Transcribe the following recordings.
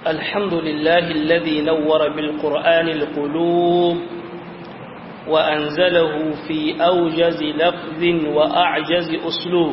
الحمد لله الذي نور بالقرآن القلوب وأنزله في أوجز لفظ وأعجز أسلوب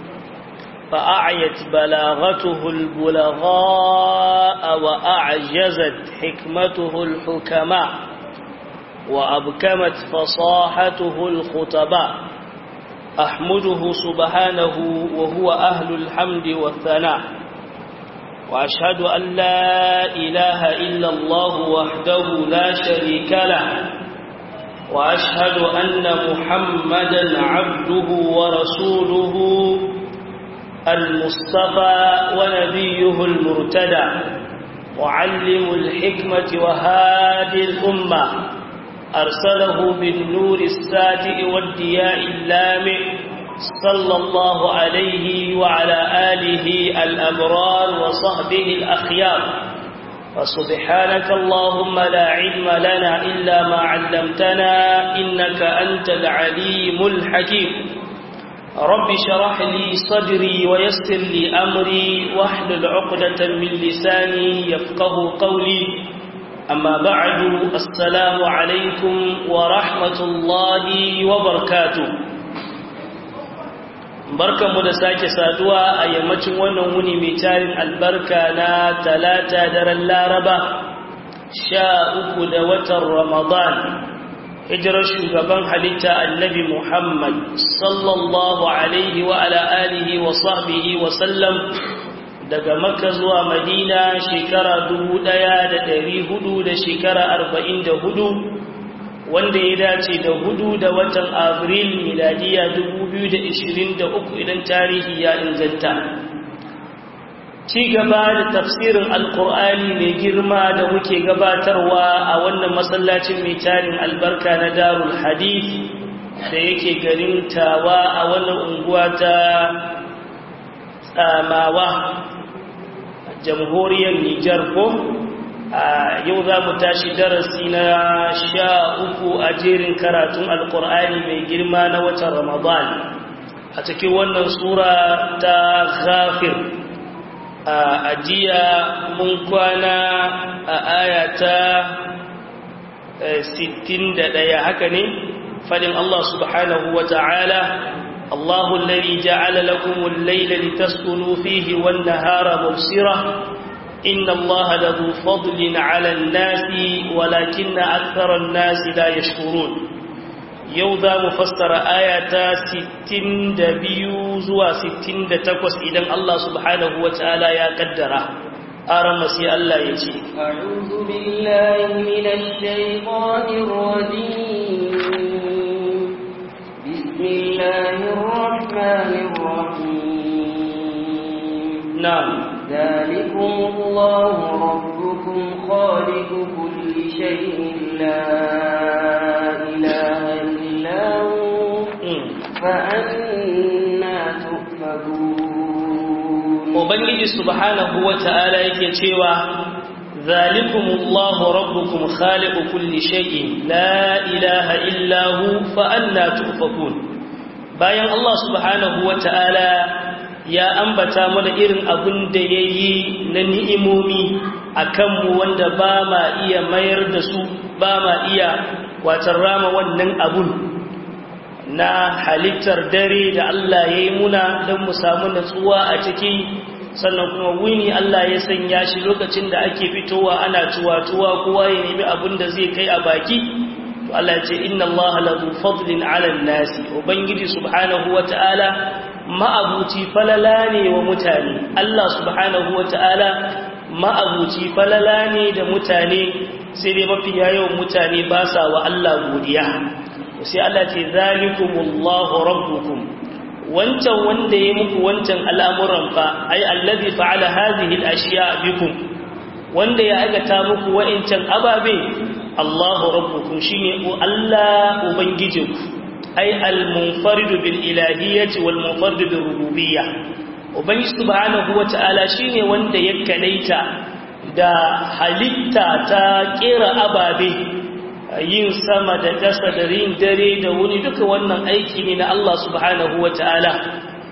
فأعيت بلاغته البلغاء وأعجزت حكمته الحكماء وأبكمت فصاحته الخطباء أحمده سبحانه وهو أهل الحمد والثناء وأشهد أن لا إله إلا الله وحده لا شريك له وأشهد أن محمدا عبده ورسوله المصطفى ونبيه المرتدى معلم الحكمة وهادي الأمة أرسله بالنور الساتئ والدياء اللامع صلى الله عليه وعلى آله الأبرار وصحبه الأخيار فسبحانك اللهم لا علم لنا إلا ما علمتنا إنك أنت العليم الحكيم رب شرح لي صدري ويسر لي أمري واحلل عقدة من لساني يفقه قولي أما بعد السلام عليكم ورحمة الله وبركاته barkanmu da sake saduwa a yammacin wannan wuni mai tarin albarka na talata daren laraba sha uku da watan ramadan hijirar shugaban halitta annabi muhammad sallallahu alaihi wa ala alihi wa sahbihi wa sallam daga makka zuwa madina shekara dubu ɗaya da ɗari hudu da shekara arba'in da hudu wanda ya dace da hudu da watan abril miladiya uku idan tarihi ya inganta ci gaba da tafsirin alkur'ani mai girma da muke gabatarwa a wannan masallacin mai tarin albarka na darul hadith da yake garin tawa a wannan unguwa ta tsamawa jamhuriyar nijar ko a yau za mu tashi darasi na sha uku a jerin karatun alkur'ani mai girma na watan ramadan a cikin wannan sura ta ghafir a jiya mun kwana a ayata 61 haka ne fadin Allah subhanahu wa ta'ala الله الذي جعل لكم الليل لتسكنوا فيه والنهار مبصرة إن الله له فضل على الناس ولكن أكثر الناس لا يشكرون يوضا مفسر آية ستين دبيو زوا ستين دتكوس إذن الله سبحانه وتعالى يا قدره أرمسي الله يجي أعوذ بالله من الشيطان الرجيم بسم الله الرحمن الرحيم نعم ذلكم الله ربكم خالق كل شيء لا إله إلا هو فأنا تؤفكون Ubangiji subhanahu wa ta'ala yake cewa, Zalikumullahu rabbukum khaliqu kulli shay'in la ilaha illahu fa'anna tufakun. Bayan Allah subhanahu wa ta'ala ya ambata mana irin abin da ya yi na ni'imomi a kanmu wanda ba ma iya mayar da su ba ma iya watan rama wannan abun na halittar dare da Allah ya yi muna don mu samu natsuwa a ciki sannan kuma wuni Allah ya sanya shi lokacin da ake fitowa ana tuwa-tuwa kowa ya nemi abin da zai kai a baki to Allah ya ce inna Allah lahu fadlin 'ala nasi ubangiji subhanahu wata'ala ma'abuci falala ne wa mutane Allah subhanahu wata'ala ma'abuci falala ne da mutane sai dai mafi yawan mutane ba sa wa Allah godiya sai Allah ce zalikumullahu rabbukum wancan wanda ya muku wancan al'amuran fa ai allazi fa'ala hadhihi al-ashiya bikum wanda ya aikata muku wa'incan ababe Allahu rabbukum shine Allah ubangijinku ai al-munfaridu bil ilahiyyati wal munfaridu bir rububiyyah ubangiji subhanahu wata'ala shine wanda ya kadaita da halitta ta kera ababe yin sama da ƙasa da rin dare da wuni duka wannan aiki ne na Allah subhanahu wa ta'ala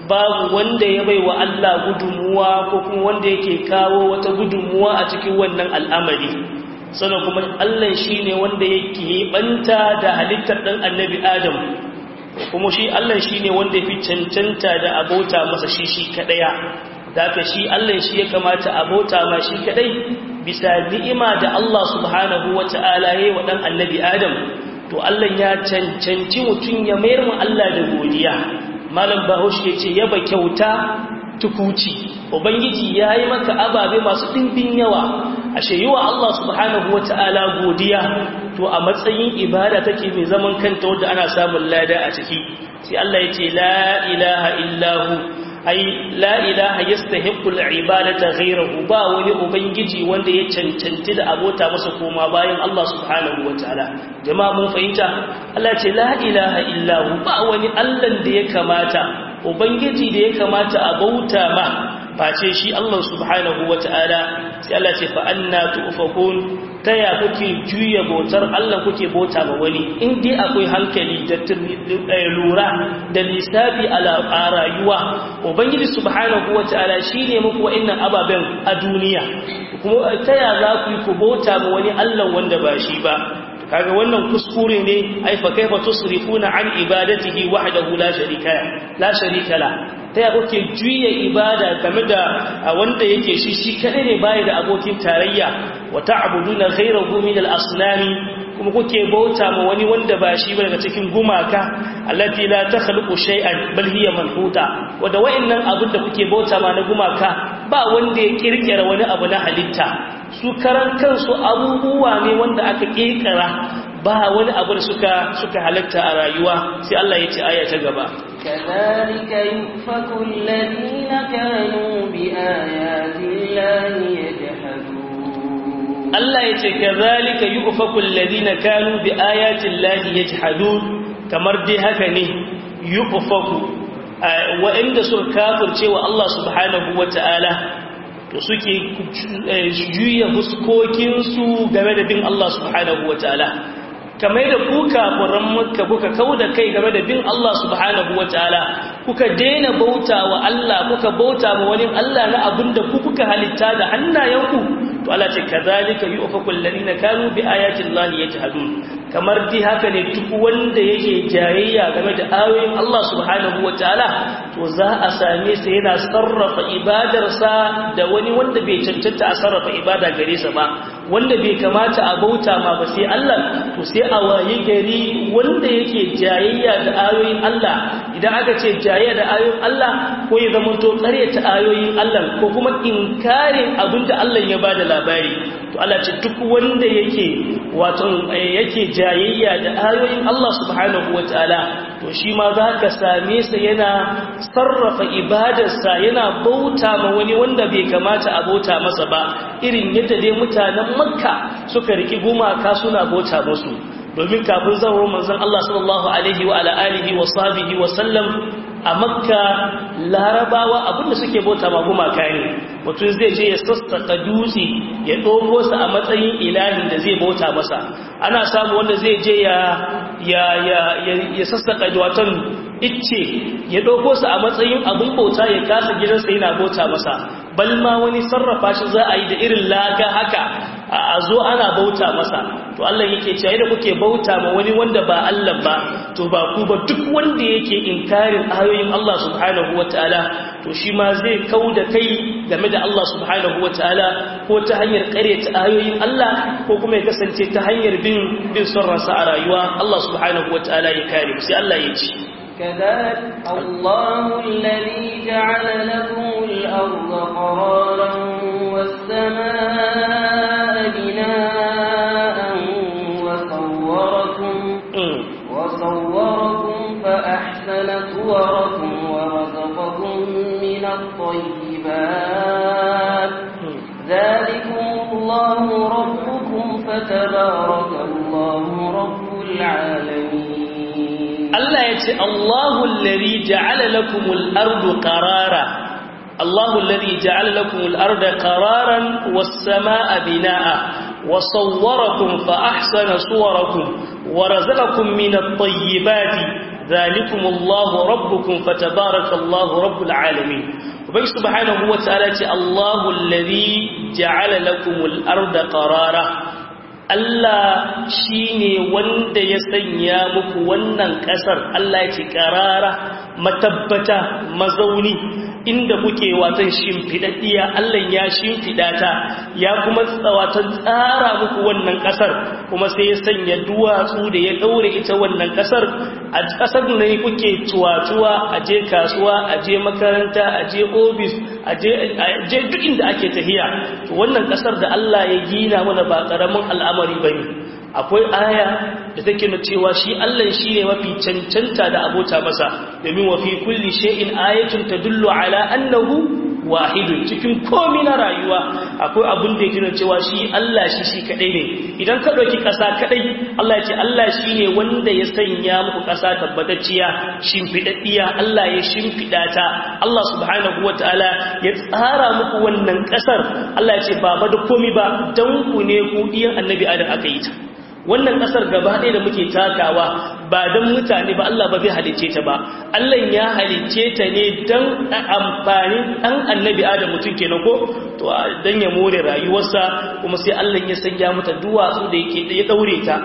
babu wanda ya bai wa Allah gudunmuwa ko kuma wanda yake kawo wata gudunmuwa a cikin wannan al'amari sannan kuma Allah shi ne wanda yake banta da halittar ɗan annabi Adam kuma shi Allah shi ne wanda fi cancanta da abota masa shi shi kaɗaya da aka shi Allah shi ya kamata abota ma shi kaɗai bisa ni'ima da Allah subhanahu wa ta'ala ya yi wa ɗan annabi Adam to Allah ya cancanci mutum ya mayar mu Allah da godiya malam bahaushe ya ce yaba kyauta tukuci ubangiji ya yi maka ababe masu ɗimbin yawa ashe yi wa Allah subhanahu wa ta'ala godiya to a matsayin ibada take mai zaman kanta wadda ana samun lada a ciki sai Allah ya ce la ilaha illahu ai la ilaha yastahiqqu al-ibadata ghayruhu ba wani ubangiji wanda ya cancanci da abota masa koma bayan Allah subhanahu wataala jama'a mun fahimta Allah ce la ilaha illahu ba wani Allah da ya kamata ubangiji da ya kamata a bauta ma face shi Allah subhanahu wataala sai Allah ce fa anna tufakun taya kuke juya bautar Allah kuke bauta ma wani in dai akwai hankali da lura da lissafi a rayuwa ubangiji subhanahu wataala shine muku wa'annan ababen a duniya kuma taya za ku yi ku bauta ma wani Allah wanda ba shi ba kaga wannan kuskure ne ai fa kaifa tusrifuna an ibadatihi wahdahu la sharika la sharika la taya kuke juya ibada game da wanda yake shi shi kadai ne baya da abokin tarayya wa ta'buduna ghayrahu min al-asnami kuma kuke bauta ma wani wanda ba shi ba daga cikin gumaka allati la takhluqu shay'an bal hiya manhuta wanda wayannan abin da kuke bauta ma na gumaka ba wanda ya kirkira wani abu na halitta su karan kansu abubuwa ne wanda aka kirkira ba wani abu da suka suka halatta a rayuwa sai Allah ya ce aya ta gaba كذلك يؤفك الذين كانوا بآيات الله يجحدون Allah ya ce kazalika yu'faku alladhina kanu bi ayati llahi yajhadun kamar dai haka ne yu'faku wa'inda suka kafirce wa Allah subhanahu wata'ala to suke juya huskokin su game da bin Allah subhanahu wata'ala kamar da ku kafiran makka kuka kauda kai game da bin Allah subhanahu wataala kuka daina bauta wa Allah kuka bauta ma wani Allah na abinda ku kuka halitta da hannayenku to Allah ce kazalika yu'faku alladhina kanu bi ayati llahi yajhadun kamar dai haka ne duk wanda yake jayayya game da ayoyin Allah subhanahu wataala to za a same sa yana sarrafa ibadarsa da wani wanda bai cancanta a sarrafa ibada gare sa ba wanda bai kamata a bauta ma ba sai Allah to sai a waye gari wanda yake jayayya da ayoyin Allah idan aka ce jayayya da ayoyin Allah ko ya zama to ƙaryata ayoyin Allah ko kuma inkarin abinda Allah ya bada labari to Allah ce duk wanda yake wato yake jayayya da ayoyin Allah subhanahu wataala to shi ma za ka same sa yana sarrafa ibadarsa yana bauta ma wani wanda bai kamata a bauta masa ba irin yadda dai mutanen makka suka riki gumaka suna bauta musu domin kafin zawar manzon Allah sallallahu alaihi wa ala alihi wa sahbihi wa sallam a makka larabawa abinda suke bauta ma gumaka ne mutum zai je ya sassaka dutse ya ɗogo sa a matsayin ilahin da zai bauta masa ana samu wanda zai je ya ya ya ya sassaka watan icce ya ɗauko sa a matsayin abin bauta ya kasa gidansa yana bauta masa bal ma wani sarrafa shi za a yi da irin laka haka a zo ana bauta masa to Allah yake cewa da kuke bauta ma wani wanda ba Allah ba to ba ku ba duk wanda yake inkarin ayoyin Allah subhanahu wataala to shi ma zai kauda kai game da Allah subhanahu wataala ko ta hanyar ƙaryata ayoyin Allah ko kuma ya kasance ta hanyar bin bin son ransa a rayuwa Allah subhanahu wataala ya kare sai Allah ya ci كذلك الله الذي جعل لكم الأرض قرارا والسماء بناء وصوركم وصوركم فأحسن صوركم ورزقكم من الطيبات ذلكم الله ربكم فتبارك الله رب العالمين Allah ya ce Allahu alladhi ja'ala lakumul ardu qarara Allahu alladhi ja'ala lakumul arda qararan was samaa binaa wa sawwarakum fa ahsana suwarakum wa razaqakum minat tayyibati zalikumullahu rabbukum fatabarakallahu rabbul alamin ubai subhanahu wataala ce Allahu alladhi ja'ala lakumul arda qarara Allah shine wanda ya sanya muku wannan kasar Allah ya ce qarara matabbata mazauni inda kuke watan shimfidaddiya Allah ya shimfida ta ya kuma tsawatan tsara muku wannan kasar kuma sai ya sanya duwatsu da ya daure ita wannan kasar a kasar ne kuke tuwatuwa a je kasuwa a je makaranta a je ofis a je duk inda ake tahiya to wannan kasar da Allah ya gina mana ba karamin al'amari bane akwai aya da take nuna cewa shi Allah shi ne mafi cancanta da abota masa domin wa fi kulli shay'in ayatun tadullu ala annahu wahidun cikin komai na rayuwa akwai abin da yake nuna cewa shi Allah shi shi kadai ne idan ka dauki kasa kadai Allah ya ce Allah shi ne wanda ya sanya muku kasa tabbatacciya shimfidaddiya Allah ya shimfida ta Allah subhanahu wataala ya tsara muku wannan kasar Allah ya ce ba ba da komai ba dan ku ne ku diyan annabi Adam aka yi ta wannan kasar gaba ɗaya da muke takawa ba don mutane ba Allah ba zai halicce ta ba Allah ya halicce ta ne don amfanin ɗan annabi adam mutum kenan ko to don ya more rayuwarsa kuma sai Allah ya sanya mata duwatsu da yake ya daure ta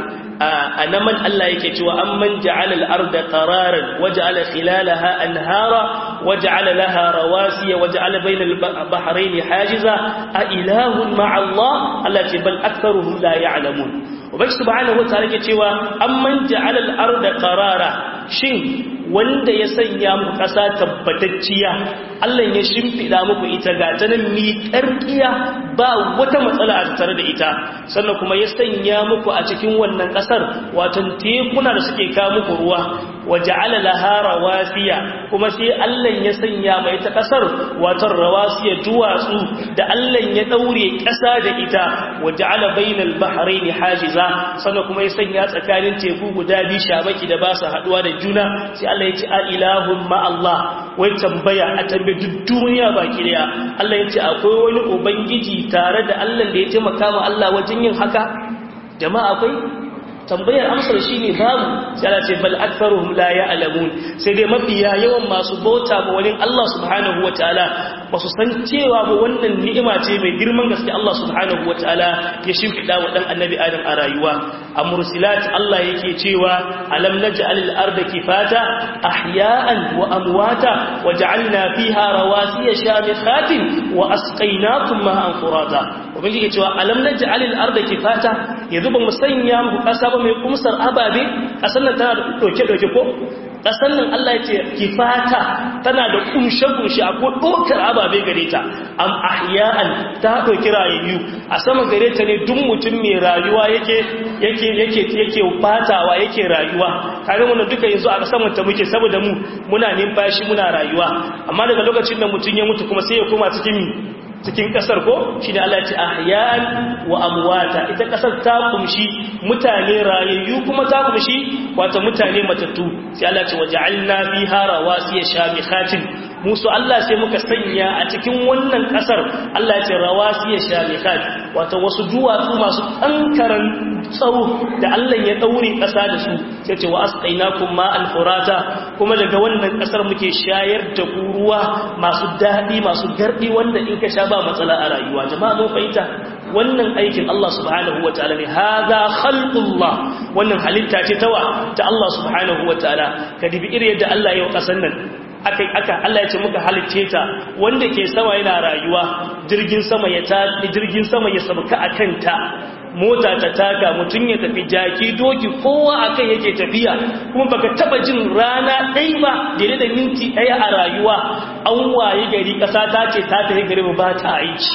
a naman Allah yake cewa amman ja'ala al-arda qararan waja'ala khilalaha anhara waja'ala laha rawasiya waja'ala bayna al-bahrayn hajiza a ilahun ma'a Allah Allah ce bal aktharuhum la ya'lamun ubangi subhanahu wataala ke cewa amman ja'ala al-arda qarara shin wanda ya sanya muku kasa tabbatacciya Allah ya shimfida muku ita ga ta nan miƙarƙiya ba wata matsala a tattare da ita sannan kuma ya sanya muku a cikin wannan kasar wato tekuna da suke kawo muku ruwa waja'ala laha rawasiya kuma sai Allah ya sanya mai ta kasar wato rawasiya duwatsu da Allah ya daure kasa da ita waja'ala bainal bahrayn hajiza sannan kuma ya sanya tsakanin teku guda biyu shabaki da ba su haduwa da juna sai Allah ya ce a ilahun ma Allah wai tambaya a tambaye duk duniya baki daya Allah ya ce akwai wani ubangiji tare da Allah da ya taimaka ma Allah wajen yin haka jama'a akwai tambayar amsar shi ne babu sai Allah ce bal aktharuhum la ya'lamun sai dai mafiya yawan masu bauta ba wani Allah subhanahu wataala ba su san cewa ba wannan ni'ima ce mai girman gaske Allah subhanahu wataala ya shimfida wa dan annabi Adam a rayuwa a mursilat Allah yake cewa alam naj'alil arda kifata ahya'an wa amwata waj'alna fiha rawasiya shamikhatin wa asqaynakum ma'an furata ubangiji cewa alam naj'alil arda kifata yanzu ba mu sanya muku kasa ba mai kumsar ababe kasan nan tana da doke doke ko kasan nan Allah ya ce kifata tana da kumshe kumshe akwai dokar ababe gare ta am ahya'an ta doki rayayyu a sama gare ta ne duk mutum mai rayuwa yake yake yake yake fatawa yake rayuwa kare mu duka yanzu a saman ta muke saboda mu muna numfashi muna rayuwa amma daga lokacin da mutum ya mutu kuma sai ya koma cikin cikin kasar ko shi da Allah ce ahyan wa amwata ita kasar ta kumshi mutane rayayyu kuma ta kumshi wato mutane matattu sai Allah ce waja'alna fiha rawasiya shamikhatin musu Allah sai muka sanya a cikin wannan kasar Allah ya ce rawasiya shamikhat wato wasu duwatsu masu kankaran tsawo da Allah ya daure kasa da su sai ce wa asqainakum ma'al furata kuma daga wannan kasar muke shayar da ku ruwa masu dadi masu gardi wanda in ka sha ba matsala a rayuwa jama'a mun fahimta wannan aikin Allah subhanahu wataala ne hadha khalqullah wannan halitta ce tawa ta Allah subhanahu wataala ka dibi iri yadda Allah ya yi kasan nan aka aka Allah ya ce muka halicce ta wanda ke sama yana rayuwa jirgin sama ya ta jirgin sama ya sabka akan ta mota ta taka mutun ya tafi jaki doki kowa akan yake tafiya kuma baka taba jin rana ɗaya ba daidai da minti ɗaya a rayuwa an waye gari ƙasa ta ce ta tafi gari ba ta aiki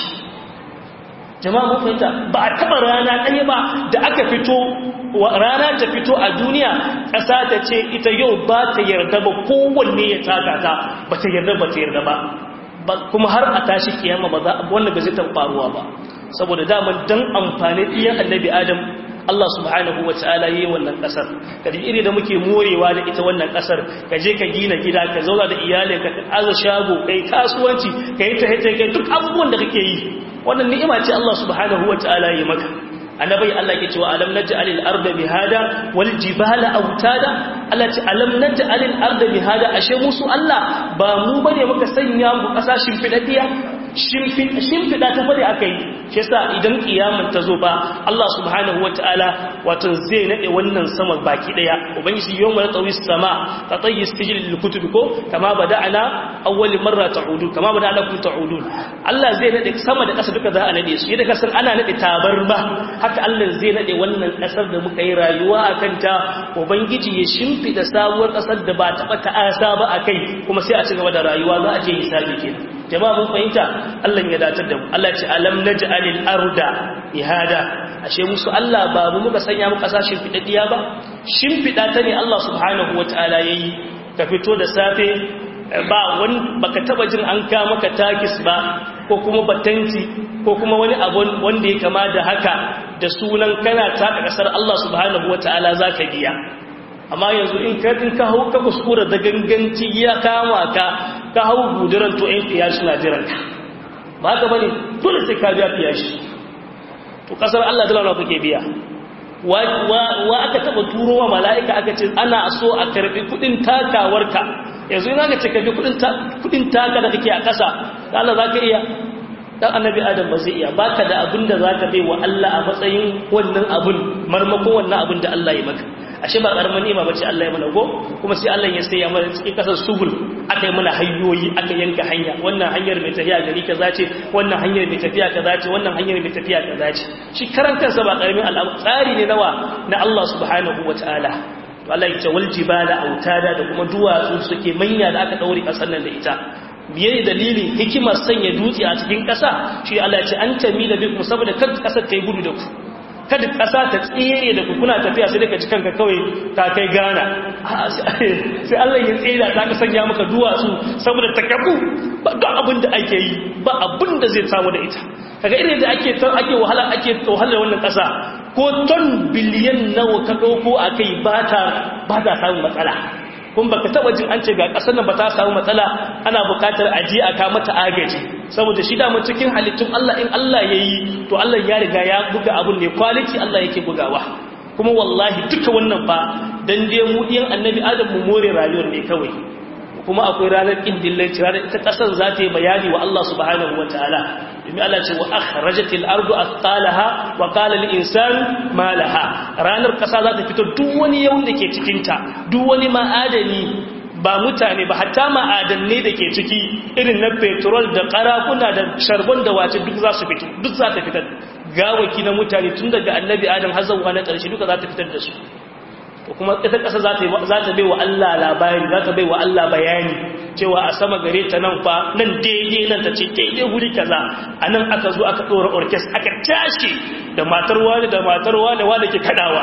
jama'a mun fahimta ba a taba rana ɗaya ba da aka fito rana ta fito a duniya ƙasa ta ce ita yau ba ta yarda ba kowanne ya taka ta ba ta yarda ba ta yarda ba kuma har a tashi kiyama ba za wannan ba zai taɓa faruwa ba saboda daman dan amfani ɗiyan annabi adam Allah subhanahu wa ta'ala yi wannan kasar kaji iri da muke morewa da ita wannan kasar ka je ka gina gida ka zauna da iyalin ka aza shago kai kasuwanci kai ta hita kai duk abubuwan da kake yi wannan ni'ima ce Allah subhanahu wa ta'ala yi maka annabi Allah ke cewa alam naj'alil arda mihada wal jibala awtada Allah ce alam naj'alil arda mihada ashe musu Allah ba mu bane muka sanya mu kasashin fidadiya shimfiɗa ta fari aka yi shi yasa idan kiyamun ta zo ba Allah subhanahu wa ta'ala wato zai naɗe wannan sama baki ɗaya ubangiji yau mara tsawi sama ta tsayi sijil likutu ko kama ba da ana awwali marra ta'udu kama ba da ana kun ta'udu Allah zai naɗe sama da ƙasa duka za a naɗe su yadda kasar ana naɗe tabar ba haka Allah zai naɗe wannan ƙasar da muka yi rayuwa a kanta ubangiji ya shimfiɗa sabuwar ƙasar da ba taɓa ta'asa ba a kai kuma sai a ci gaba da rayuwa za a je hisabi kenan jama'a mun fahimta Allah ya datar da mu Allah ce alam naj'alil arda ihada ashe musu Allah ba mu muka sanya mu kasashen fidaddiya ba shimfida ta ne Allah subhanahu wataala yayi ka fito da safe ba wani baka taba jin an ka maka takis ba ko kuma batanti ko kuma wani abu wanda ya kama da haka da sunan kana taka kasar Allah subhanahu wataala zaka biya amma yanzu in ka in ka hau ka kuskura da ganganci ya kama ka ka hau guduran to ɗan fiyashi na jiran ka ba ka bane dole sai ka biya fiyashi to kasar Allah dala kuke biya wa aka taba turo wa mala'ika aka ce ana so a karbi kudin takawarka yanzu ina ga ce ka bi kudin taka da kake a ƙasa Allah za ka iya dan annabi adam ba zai iya baka da abin da zaka bai wa Allah a matsayin wannan abun marmakon wannan abin da Allah ya maka ashe ba karamin ni'ima bace Allah ya mana go kuma sai Allah ya sai ya mana cikin kasar subul aka yi mana hanyoyi aka yanka hanya wannan hanyar mai tafiya gari kaza ce wannan hanyar mai tafiya kaza ce wannan hanyar mai tafiya kaza ce shi karan kansa ba karamin al'amari tsari ne nawa na Allah subhanahu wataala to Allah ya ce wal jibala autada da kuma duwatsu suke manya da aka daure kasar nan da ita biye dalilin hikimar sanya dutse a cikin ƙasa shi Allah ya ce an tami da biku saboda kar ƙasar ta yi gudu da ku kada ƙasa ta tsere da ku kuna tafiya sai daga cikin ka kawai ta kai gana sai Allah ya tsere ta ka sanya maka duwatsu saboda ta kafu ba ga abin da ake yi ba abin da zai samu da ita kaga irin da ake ake wahala ake wahalar wannan ƙasa ko ton biliyan nawa ka ɗauko a kai ba ta ba ta samun matsala kun baka taba jin an ce ga kasar nan ba ta samu matsala ana bukatar aji a kama ta agaji saboda shi da cikin halittun Allah in Allah yayi to Allah ya riga ya buga abun ne quality Allah yake bugawa kuma wallahi duka wannan fa dan dai mu diyan annabi Adam mu more rayuwar ne kawai kuma akwai ranar indillanci ranar ita kasar za ta yi bayani wa Allah subhanahu wataala domin Allah ce wa akhrajatil ardu athqalaha wa qala lil insani ma laha ranar kasa za ta fito duk wani yawan da ke cikin ta duk wani ma'adani ba mutane ba hatta ma'adanne da ke ciki irin na petrol da karakuna da sharbon da wace duk za su fito duk za ta fitar gawaki na mutane tun daga annabi adam har zuwa na ƙarshe duka za ta fitar da su kuma ita ƙasa za ta bai wa Allah labari za ta bai wa Allah bayani cewa a sama gare ta nan fa nan daidai nan ta ce daidai guri kaza a nan aka zo aka ɗora orkes aka tashi da matar wani da matar wani wani ke kaɗawa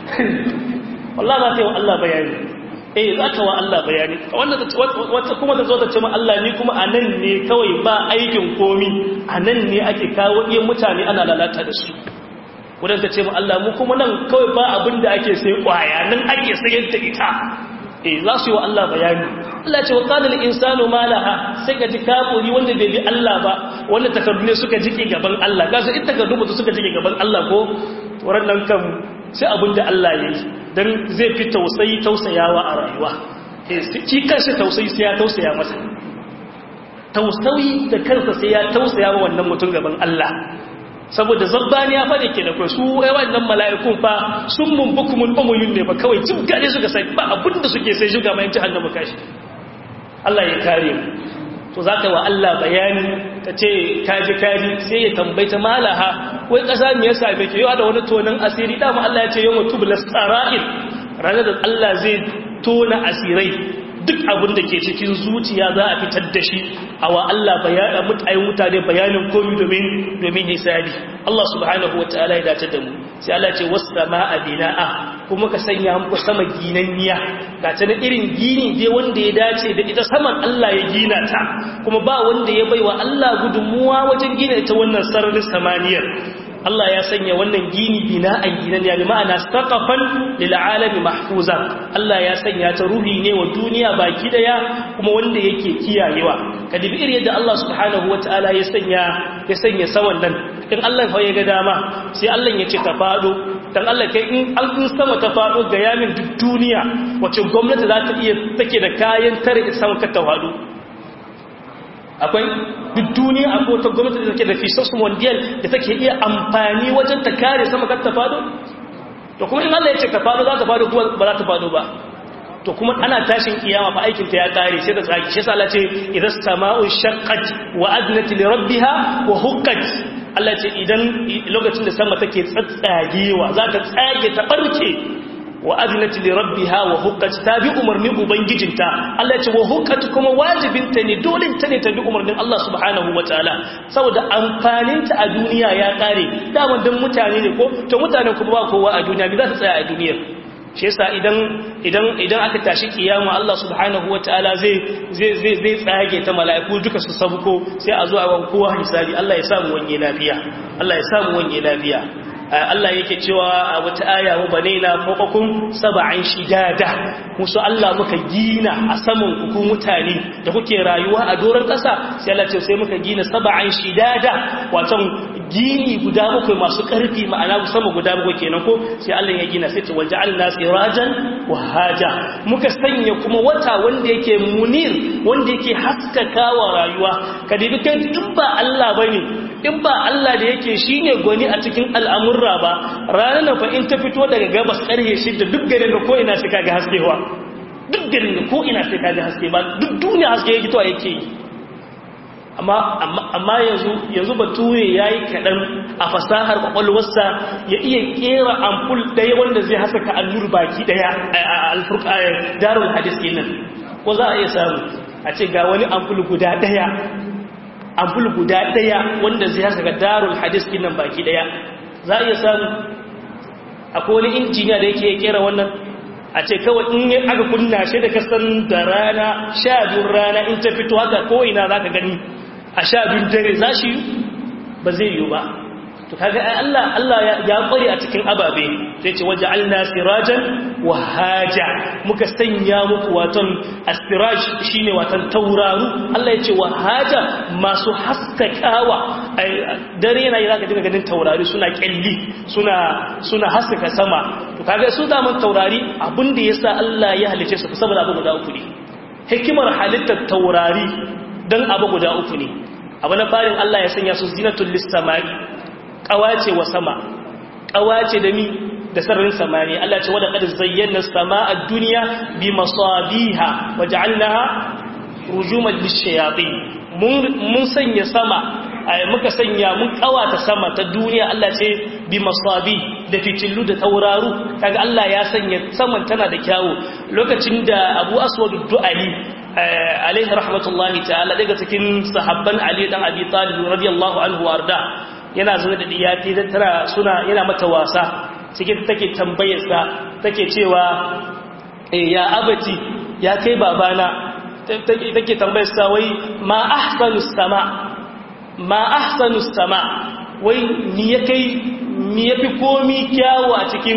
wallah za ta yi wa Allah bayani eh za ta wa Allah bayani wata kuma ta zo ta ce ma Allah ni kuma a nan ne kawai ba aikin komi a nan ne ake kawo iya mutane ana lalata da su wadda ta ce ma Allah mu kuma nan kawai ba abin da ake sai kwaya nan ake sayar da ita eh za su yi wa Allah bayani Allah ce wa qala lil insanu ma laha sai ka ji kafiri wanda bai bi Allah ba wanda takardu ne suka jike gaban Allah ga su ita takardu mutu suka jike gaban Allah ko wurin nan kan sai abin da Allah ya yi dan zai fi tausayi tausayawa a rayuwa eh shi kansa tausayi sai ya tausaya masa tausayi da kansa sai ya tausaya wa wannan mutum gaban Allah saboda zabbani ya faɗi ke da kai su wannan mala'ikun fa sun mun bukumun umuyun ne ba kawai jin gare suka sai ba abin da suke sai shuga mai jahannama kashi Allah ya kare mu to zaka wa Allah bayani ta ce kaji kaji sai ya tambaita malaha wai kasa me yasa bai ke yawa da wani tonan asiri dama Allah ya ce yawma tublas sara'il ranar da Allah zai tona asirai duk abin da ke cikin zuciya za a fitar da shi a wa Allah bayana mutayen mutane bayanin komi domin domin hisabi Allah subhanahu wa ta'ala ya dace da mu sai Allah ce wasu sama'a bina'a kuma ka sanya muku sama ginanniya ga ta na irin gini dai wanda ya dace da ita saman Allah ya gina ta kuma ba wanda ya baiwa Allah gudunmuwa wajen gina ita wannan sararin samaniyar Allah ya sanya wannan gini bina'an ginan ya ma'ana saqafan lil alami mahfuza Allah ya sanya ta ruhi ne wa duniya baki daya kuma wanda yake kiyayewa kadibi irin yadda Allah subhanahu wataala ya sanya ya sanya sawan nan in Allah fa ya ga dama sai Allah ya ce ta fado dan Allah kai in an kun sama ta faɗo ga yamin duk duniya wacce gwamnati za ta iya take da kayan tare sama ka ta faɗo akwai duk duniya akwai wata gwamnati da take da fisas mondial da take iya amfani wajen ta kare sama ka ta faɗo to kuma in Allah ya ce ta faɗo za ta faɗo kuma ba za ta faɗo ba to kuma ana tashin kiyama fa aikin ta ya kare sai da tsaki shi yasa Allah ce idas sama'u shaqqat wa adnat li rabbiha wa huqqat Allah ce idan lokacin da sama take tsatsagewa za ta tsage ta barke wa adnat li rabbiha wa huqqat ta bi umarnin ubangijinta Allah ce wa huqqat kuma wajibinta ne dole ta ne ta bi umarnin Allah subhanahu wataala saboda amfaninta a duniya ya kare daman dan mutane ne ko to mutanen kuma ba kowa a duniya me za ta tsaya a duniyar shi yasa idan idan idan aka tashi kiyama Allah subhanahu wataala zai zai zai zai tsage ta mala'iku duka su sabuko sai a zo a wan kowa hisabi Allah ya samu wanye lafiya Allah ya samu wanye lafiya Allah yake cewa a wata aya wa banaina fawqakum sab'an shidada musu Allah muka gina a saman ku mutane da kuke rayuwa a doron kasa sai Allah ce sai muka gina sab'an shidada wato gini guda bakwai masu ƙarfi ma'ana sama guda bakwai kenan ko sai Allah ya gina sai ce waja'alna sirajan wahaja muka sanya kuma wata wanda yake munir wanda yake haskakawa rayuwa ka dibi kai duk ba Allah bane in ba Allah da yake shine gwani a cikin al'amurra ba ranar nan fa in ta fito daga gabas ƙarfe shida duk garin da ko ina sai kaga haskewa duk garin da ko ina sai kaga haske ba duk duniya haske yake to yake yi amma yanzu yanzu bature ya yi kaɗan a fasahar ƙwaƙwalwarsa ya iya ƙera ampul ɗaya wanda zai haskaka allur baki ɗaya a alfurƙayar darul hadis kenan ko za a iya samu a ce ga wani ampul guda ɗaya ampul guda ɗaya wanda zai haskaka darul hadis kenan baki ɗaya za a iya samu akwai wani injiniya da yake ƙera wannan a ce kawai in aka kunna shi da kasan da rana sha biyun rana in ta fito haka ko ina za ka gani a sha biyun dare za shi ba zai yi ba to kaga ai Allah Allah ya kware a cikin ababe sai ce waje alna sirajan wa haja muka sanya muku watan astiraj shine watan tauraru Allah ya ce wa haja masu haskakawa dare yana yi zaka dinga ganin taurari suna kyalli suna suna haskaka sama to kaga su da mun taurari abinda yasa Allah ya halice su saboda abu guda uku ne hikimar halittar taurari dan abu guda uku ne abu na farin Allah ya sanya su zinatul lis-samai kawace wa sama kawace da mi da sararin samani Allah ce wadda qad zayyana as-samaa ad-dunya bi masabiha waja'alnaha rujuman lish-shayatin mun mun sanya sama muka sanya mun kawata sama ta duniya Allah ce bi masabi da fitillu da tauraru kaga Allah ya sanya saman tana da kyawu lokacin da Abu Aswad ad-Du'ali alaihi rahmatullahi ta'ala daga cikin sahabban Ali dan Abi Talib radiyallahu anhu warda yana zuwa da diyati da tara suna yana mata wasa cikin take tambayarsa take cewa ya abati ya kai babana take tambayarsa wai ma ahsanus sama ma ahsanus sama wai ni ya kai ni yafi komi kyawu a cikin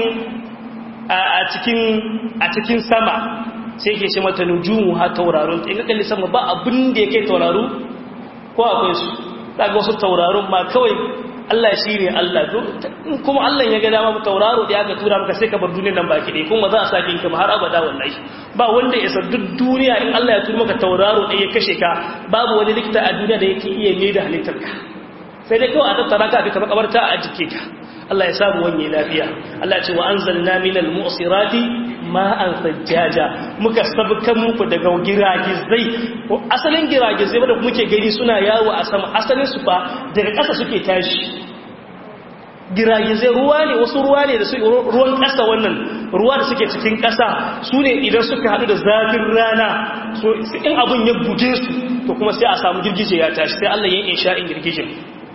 a cikin a cikin sama sai ke ce mata nujumu ha taurarun in ka kalli sama ba abin da yake tauraru ko akwai su daga wasu taurarun ma kawai Allah shi ne Allah kuma Allah ya ga dama tauraro da aka tura maka sai ka bar duniyar nan baki dai kuma za a sake ka har abada wallahi ba wanda ya san duk duniya in Allah ya tura maka tauraro da ya kashe ka babu wani likita a duniya da yake iya mai da halittar ka sai dai kawai a tattara ka a duka makabarta a jike ka Allah ya samu wanye lafiya Allah ce wa anzalna minal mu'sirati ma'an sajjaja muka sabkan muku daga giragizai ko asalin giragizai wanda muke gani suna yawo a sama asalin su fa daga ƙasa suke tashi giragizai ruwa ne wasu ruwa ne da su ruwan ƙasa wannan ruwa da suke cikin ƙasa su ne idan suka haɗu da zafin rana so in abun ya buge su to kuma sai a samu girgije ya tashi sai Allah ya yi insha'in girgijin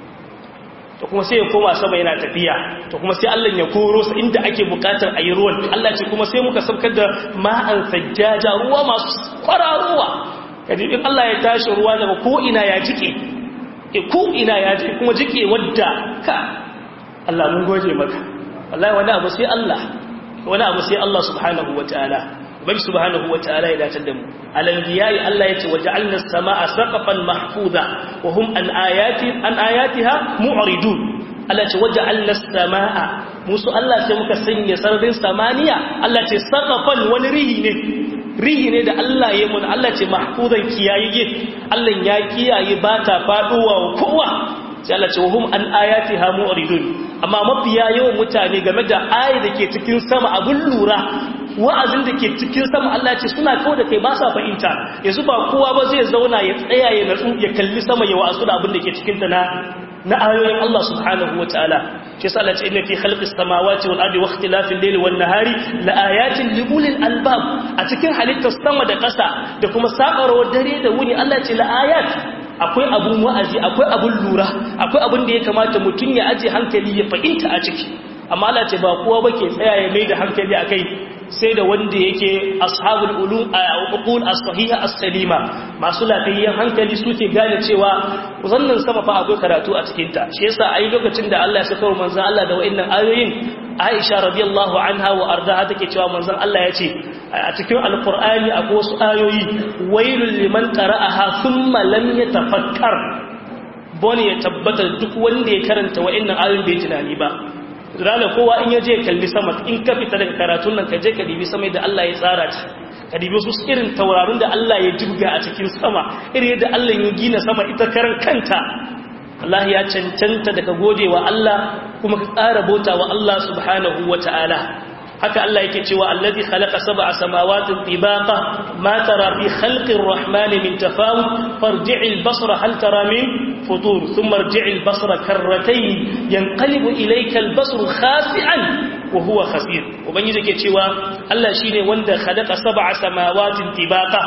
to kuma sai ya koma sama yana tafiya to kuma sai Allah ya koro sa inda ake bukatar ayi ruwan Allah ce kuma sai muka saukar da ma'an sajjaja ruwa masu kwararowa kaji in Allah ya tashi ruwa daga ko ina ya jike e ko ina ya jike kuma jike wadda ka Allah mun goje maka wallahi wani abu sai Allah wani abu sai Allah subhanahu wataala ubangi subhanahu wataala ya dace da mu al-anbiya'i Allah yace waja'alna as-samaa'a saqafan mahfuza wa hum an ayati an ayatiha mu'ridun Allah ce waja'alna as-samaa musu Allah sai muka sanya sararin samaniya Allah ce saqafan wani rihi ne rihi ne da Allah ya mun Allah ce mahfuzan kiyaye Allah ya kiyaye ba ta faduwa wa kowa sai Allah ce wahum an ayatiha mu'ridun amma mafiya yawan mutane game da ayi da ke cikin sama abun lura wa'azin da ke cikin sama Allah ce suna kawo da kai ba sa fahimta yanzu ba kowa ba zai zauna ya tsaya ya natsu ya kalli sama ya wa'azu da abin da ke cikin ta na na ayoyin Allah subhanahu wa ta'ala shi yasa Allah ce inna fi khalqis samawati wal ardi wa ikhtilafil layli wan nahari la ayatin li ulil albab a cikin halittar sama da ƙasa da kuma sabarwar dare da wuni Allah ce la ayat akwai abun wa'azi akwai abun lura akwai abun da ya kamata mutum ya aje hankali ya fahimta a ciki amma Allah ce ba kowa ba ke tsaya ya mai da hankali akai sai da wanda yake ashabul ulum uqul as-sahiha as-salima masu lafiyayyen hankali suke gane cewa zannan sama fa akwai karatu a cikin ta shi yasa ai lokacin da Allah ya saka manzon Allah da wa'annan ayoyin Aisha radiyallahu anha wa ardaha take cewa manzon Allah ya ce a cikin alqur'ani akwai wasu ayoyi wailul liman qara'aha thumma lam yatafakkar bone ya tabbata duk wanda ya karanta wa'annan ayoyin bai tunani ba rana kowa in yaje kalli sama in ka fita daga karatun nan ka je ka dibi sama da Allah ya tsara ta ka dibi su irin taurarin da Allah ya jibga a cikin sama irin yadda Allah ya gina sama ita karan kanta Allah ya cancanta daga godewa Allah kuma ka tsara bauta wa Allah subhanahu wata'ala haka Allah yake cewa allazi khalaqa sab'a samawati tibaqa ma tara fi khalqir rahmani min tafawut farji'il basra hal tara min futur thumma irji'il basra karratayn yanqalibu ilayka al-basru khasi'an wa huwa khasir ubangiji yake cewa Allah shine wanda khalaqa sab'a samawati tibaqa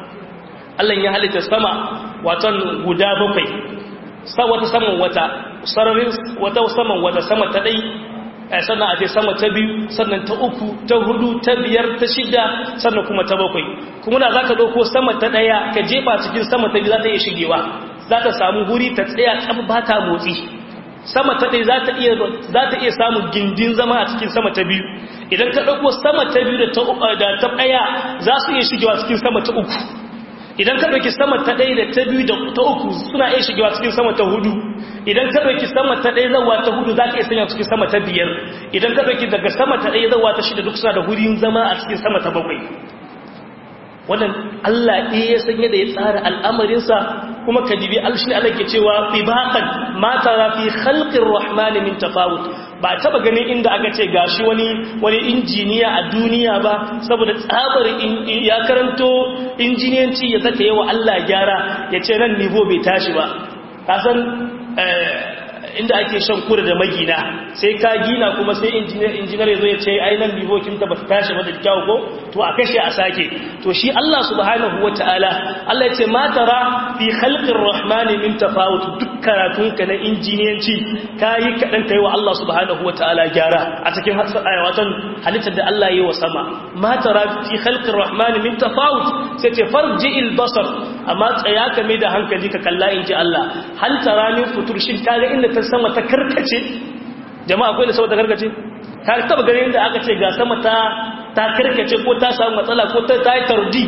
Allah ya halitta sama watan guda bakwai sa wata saman wata sararin wata saman wata sama ta dai sannan a je sama ta biyu sannan ta uku ta hudu ta biyar ta shida sannan kuma ta bakwai kuma da za ka ɗauko sama ta ɗaya ka jefa cikin sama ta biyu za ta iya shigewa za ta samu guri ta tsaya tsab ba ta motsi sama ta ɗaya za ta iya samun gindin zama a cikin sama ta biyu idan ka ɗauko sama ta biyu da ta ɗaya za su iya shigewa cikin sama ta uku idan ka ɗauki sama ta ɗaya da ta biyu da ta uku suna iya shigewa cikin sama ta hudu idan ka ɗauki sama ta ɗaya zawa ta hudu za ka iya sanya cikin sama ta biyar idan ka ɗauki daga sama ta ɗaya zawa ta shida duk suna da wurin zama a cikin sama ta bakwai wannan Allah ɗaya ya sanya da ya tsara al'amarinsa kuma ka dibi alshin Allah ke cewa ibaqan ma tara fi khalqir rahman min tafawut ba taba ganin inda aka ce gashi wani wani injiniya a duniya ba saboda tsabar ya karanto injiniyanci ya zaka yawa Allah gyara ya ce nan nivo bai tashi ba kasan inda ake shan kura da magina sai ka gina kuma sai injinar ya zo ya ce ainihin bivokinta ba ta tashi ba da kyau ko to a kashe a sake to shi Allah subhanahu wa ta'ala Allah ya ce matara fi halƙin rahmani min tafawut duk karatunka na injiniyanci ka yi kaɗan ka yi wa Allah subhanahu wa ta'ala gyara a cikin watan halittar da Allah yi wa sama matara fi halƙin rahmani min tafawut sai ce farji il basar amma tsaya ka mai da hankali ka kalla in ji Allah hal tara min futur shin kaga inda ta sama ta karkace jama'a akwai da sama ta karkace ka taba ganin inda aka ce ga sama ta ta karkace ko ta samu matsala ko ta ta yi tardi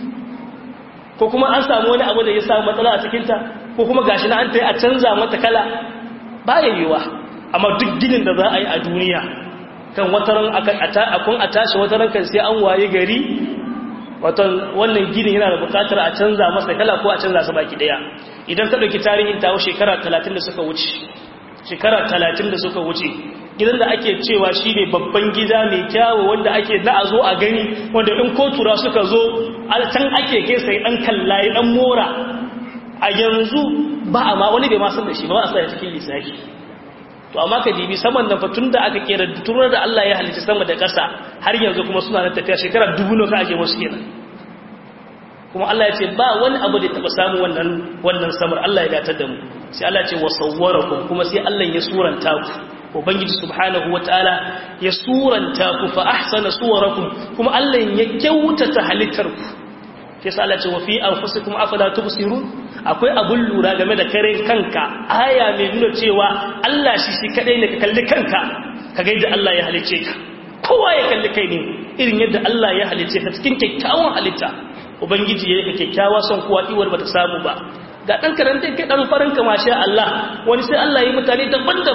ko kuma an samu wani abu da ya samu matsala a cikinta ko kuma gashi na an ta yi a canza mata kala ba ya yiwa amma duk ginin da za a yi a duniya kan wataran akun a tashi wataran kan sai an waye gari watan wannan ginin yana da bukatar a canza masa kala ko a canza sa baki daya idan ka dauki tarihin tawo shekara 30 da suka wuce shekara 30 da suka wuce gidan da ake cewa shine babban gida mai kyawu wanda ake da a zo a gani wanda in kotura suka zo can ake kai sai dan kallaye dan mora a yanzu ba a ma wani bai ma san da shi ba a sa cikin lissafi to amma ka dibi saman nan fa tunda aka kera turar da Allah ya halicci sama da ƙasa har yanzu kuma suna nan tafiya shekara dubu ne ka ake musu kenan kuma Allah ya ce ba wani abu da taba samu wannan wannan samar Allah ya datar da mu sai Allah ya ce wa sawwarakum kuma sai Allah ya suranta ku ubangiji subhanahu wataala ya suranta ku fa ahsana suwarakum kuma Allah ya kyautata halittar ku sai sai Allah ya ce wa fi anfusikum afala tubsirun akwai abun lura game da kare kanka aya mai nuna cewa Allah shi shi kadai ne ka kalli kanka ka ga yadda Allah ya halice ka kowa ya kalli kai ne irin yadda Allah ya halice ka cikin kyakkyawan halitta ubangiji ya yi ka kyakkyawa son kuwa iwar bata samu ba ga dan karanta kai dan farin ka masha Allah wani sai Allah ya mutane daban-daban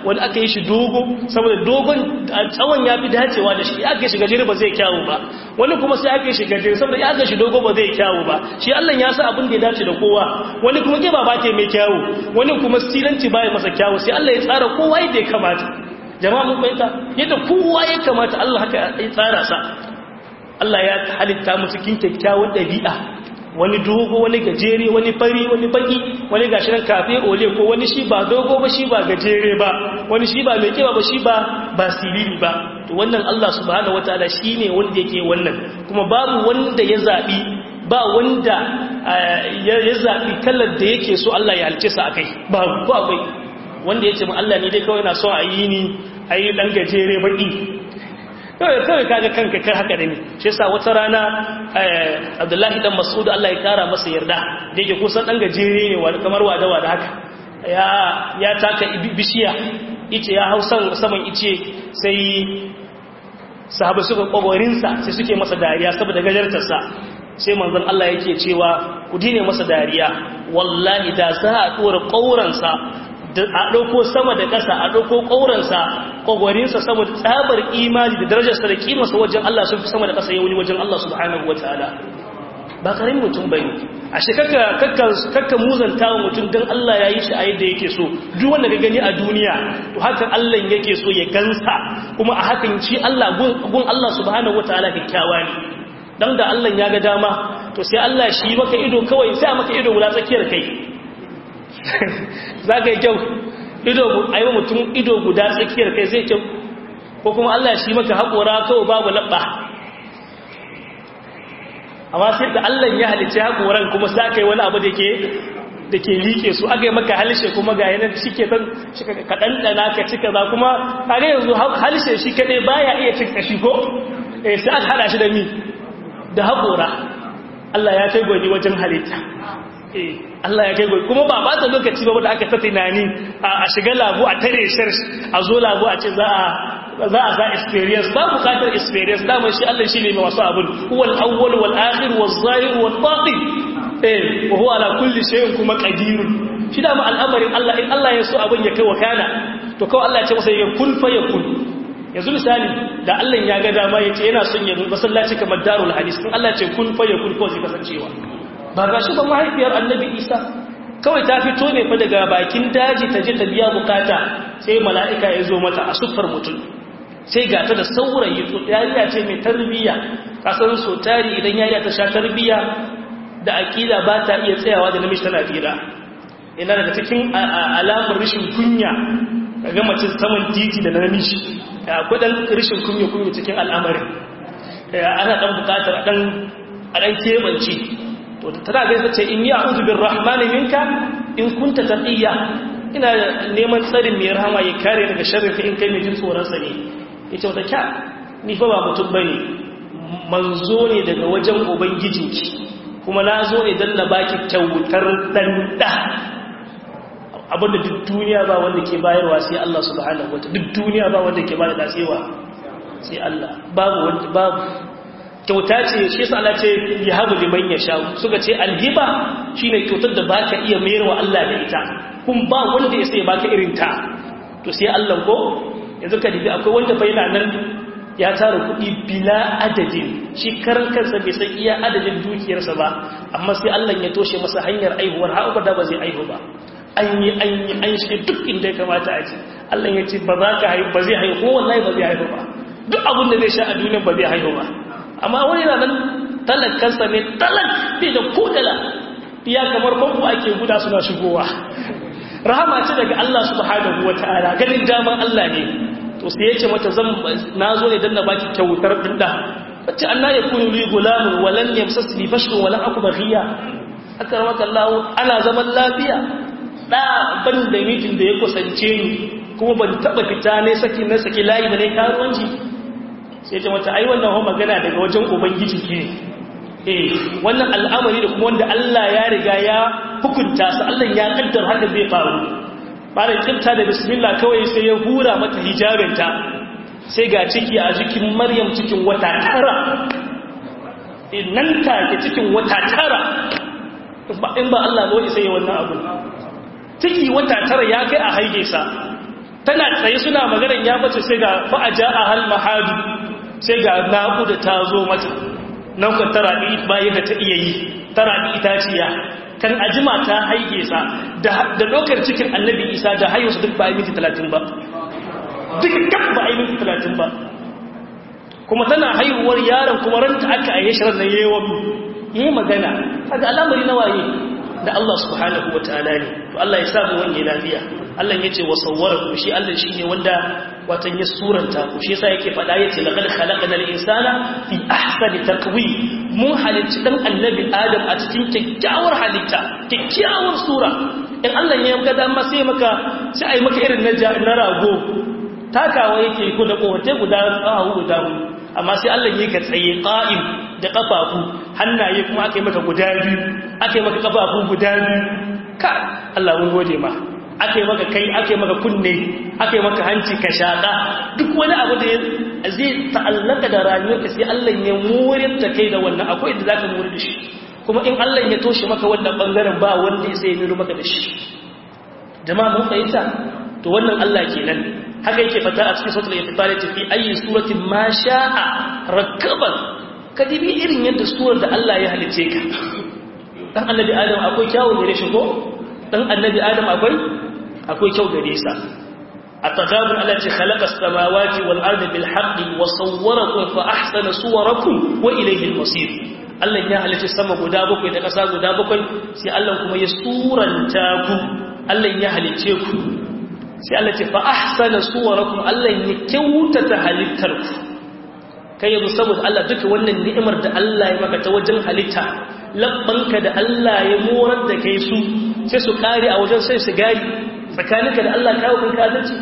wani aka yi shi dogo saboda dogon tsawon ya fi dacewa da shi aka yi shi gajere ba zai kyawu ba wani kuma sai aka yi shi gajere saboda ya aka shi dogo ba zai kyawu ba shi Allah ya sa abin da ya dace da kowa wani kuma kiba ba ke mai kyawu wani kuma silanci ba ya masa kyawu sai Allah ya tsara kowa yadda ya kamata jama'a mun fahimta yadda kowa ya kamata Allah haka ya tsara sa Allah ya halitta mu cikin kyakkyawar dabi'a wani dogo wani gajere wani fari wani baki wani gashi nan kafe ole ko wani shi ba dogo ba shi ba gajere ba wani shi ba mai kiba ba shi ba ba siriri ba to wannan Allah subhanahu wataala shine wanda yake wannan kuma babu wanda ya zabi ba wanda ya zabi kallar da yake so Allah ya halice sa akai babu ko akwai wanda yace mu Allah ne dai kawai na so a yi ni ayi dan gajere baki kawai kawai kaga kanka kai haka da ne shi yasa wata rana Abdullahi dan Mas'ud Allah ya kara masa yarda da yake kusan dan gajere ne wani kamar wada wada haka ya ya taka bishiya ice ya hau saman ice sai sahabai suka kogorin sa sai suke masa dariya saboda gajartar sa sai manzon Allah yake cewa ku dine masa dariya wallahi da za a dora kauran sa a ɗauko sama da ƙasa a ɗauko ƙauransa ƙwagwarinsa saboda tsabar imani da darajarsa da kimarsa wajen Allah sun fi sama da ƙasa yawuni wajen Allah subhanahu wa ta'ala ba ƙarin mutum bai ne a shi kakka muzanta wa mutum don Allah ya yi shi a yadda yake so duk wanda ka gani a duniya to hakan Allah yake so ya gansa kuma a hakan shi Allah gun Allah subhanahu wa ta'ala kyakkyawa ne dan da Allah ya ga dama to sai Allah shi maka ido kawai sai a maka ido guda tsakiyar kai za ka yi kyau a yi mutum ido guda tsakiyar kai zai kyau ko kuma Allah shi maka haƙora kawai babu laɓa amma sai da Allah ya halice haƙoran kuma za ka yi wani abu da ke liƙe su aka yi maka halishe kuma ga yanar shi ke ɗan kaɗanɗana ka cika za kuma kare yanzu halishe shi kaɗai baya iya cika shi ko sai aka haɗa shi da mi da haƙora Allah ya kai gwani wajen halitta Allah ya kai goyi kuma ba ba ta lokaci ba da aka ta tunani a shiga labu a tare shar a zo labu a ce za a za a za experience ba bukatar experience dama shi Allah shi ne mai wasu abun huwal awwal wal akhir wal zahir wal batin eh wa huwa ala kulli shay'in kuma qadir shi dama al'amarin Allah in Allah ya so abun ya kai wakana to kawai Allah ya ce masa ya kun fa yakun yanzu misali da Allah ya ga dama ya ce yana son ya masallaci kamar darul hadis in Allah ya ce kun fa yakun ko zai kasancewa ba ga shi ba mahaifiyar annabi isa kawai ta fito ne fa daga bakin daji ta je ta biya bukata sai mala'ika ya zo mata a siffar mutum sai ga ta da saurayi to yariya ce mai tarbiyya kasan so tari idan yariya ta sha tarbiyya da akida ba ta iya tsayawa da namiji tana fira ina daga cikin alamar rashin kunya ga mace saman titi da namiji akwai dan rashin kunya kunya cikin al'amarin ana dan bukatar a dan a dan kebance to tana gaisa ce in yi a'udhu birrahmani minka in kunta taqiya ina neman tsarin mai rahama ya kare daga sharrin ka in kai mai jin tsoron sa ne yace wata kya ni fa ba mutum bane manzo ne daga wajen ubangijinki kuma na zo ne dan na baki kyautar dan da abinda duk duniya ba wanda ke bayarwa sai Allah subhanahu wataala duk duniya ba wanda ke bada dasewa sai Allah babu wanda babu kyauta ce shi sa Allah ce ya habu liman ya sha suka ce alhiba shine kyautar da baka iya mayar wa Allah da ita kun ba wanda ya sai baka irin ta to sai Allah ko yanzu ka dibi akwai wanda bai na nan ya tara kuɗi bila adadin shi karan kansa bai san iya adadin dukiyarsa ba amma sai Allah ya toshe masa hanyar aihuwar har da ba zai aihu ba an yi an yi an shi duk inda ya kamata a ce Allah ya ce ba za ka haihu ba zai haihu ko wallahi ba zai haihu ba duk abin da zai sha a duniya ba zai haihu ba amma wani na nan talakansa ne talak bai da kodala ya kamar famfo ake guda suna shigowa rahama ce daga Allah subhanahu wa ta'ala ganin daman Allah ne to sai ya ce mata zan na zo ne don na baki kyautar dinda wacce an na ya kunu li gulamun walan yamsasni fashun walan aku baghiya aka ramaka Allah ana zaman lafiya da ban da mitin da ya kusance ni kuma ban taba fita ne saki na saki layi ba ne karuwanci sai ce mata ai wannan hon magana daga wajen ubangiji ke eh wannan al'amari da kuma wanda Allah ya riga ya hukunta su Allah ya kaddar haka zai faru bare kinta da bismillah kawai sai ya hura mata hijabinta sai ga ciki a jikin Maryam cikin wata tara nan take cikin wata tara in ba Allah ba sai ya wannan abu ciki wata tara ya kai a haige sa tana tsaye suna maganar ya bace sai ga fa'aja a hal mahadu sai ga naƙuda ta zo mata nan kan tara bayan da ta iya yi tara itaciya kan ajima ta haige sa da lokar cikin annabi isa da haihusa duk ba a yi minti talatin ba duk kaf ba a yi minti talatin ba kuma tana haihuwar yaron kuma ranta aka aye shirar na yawon yi magana kaga al'amari na waye da Allah subhanahu wa ta'ala ne to Allah ya samu wani lafiya Allah ya ce wa sawwarakum shi Allah shine wanda watan ya suranta ku shi yasa yake fada yace laqad khalaqna al-insana fi ahsani taqwim mun halicci dan annabi Adam a cikin kyakkyawar halitta kyakkyawar sura in Allah ya ga dama sai maka sai ai maka irin na na rago takawa yake ko da kowace guda tsawo guda amma sai Allah yake tsaye qa'im da kafafu hannaye kuma aka yi maka guda biyu aka yi maka kafafu guda biyu ka Allah mun gode ma aka yi maka kai aka yi maka kunne aka yi maka hanci ka shaƙa duk wani abu da zai ta'allaka da rayuwarka sai Allah ya murir da kai da wannan akwai da zaka murir da shi kuma in Allah ya toshe maka wannan bangaren ba wanda ya sai miro maka da shi jama'a mun fahimta to wannan Allah kenan haka yake fata a cikin suratul infitar fi ayi suratin ma sha'a rakaban kadibi irin yadda surar da Allah ya halice ka dan annabi adam akwai kyawun da rashin ko dan annabi adam akwai akwai kyau gare sa ataghabun allati khalaqa as-samawati wal ardi bil haqqi wa sawwarakum fa ahsana suwarakum wa ilayhi al-masir Allah ya halice sama guda bakwai da kasa guda bakwai sai Allah kuma ya suranta ku Allah ya halice ku sai Allah ce fa ahsana suwarakum Allah ya kyautata halittar ku kai yanzu saboda Allah duka wannan ni'imar da Allah ya maka ta wajen halitta labbanka da Allah ya morar da kai su sai su kare a wajen sai su gari tsakaninka da Allah kawo kun kazanci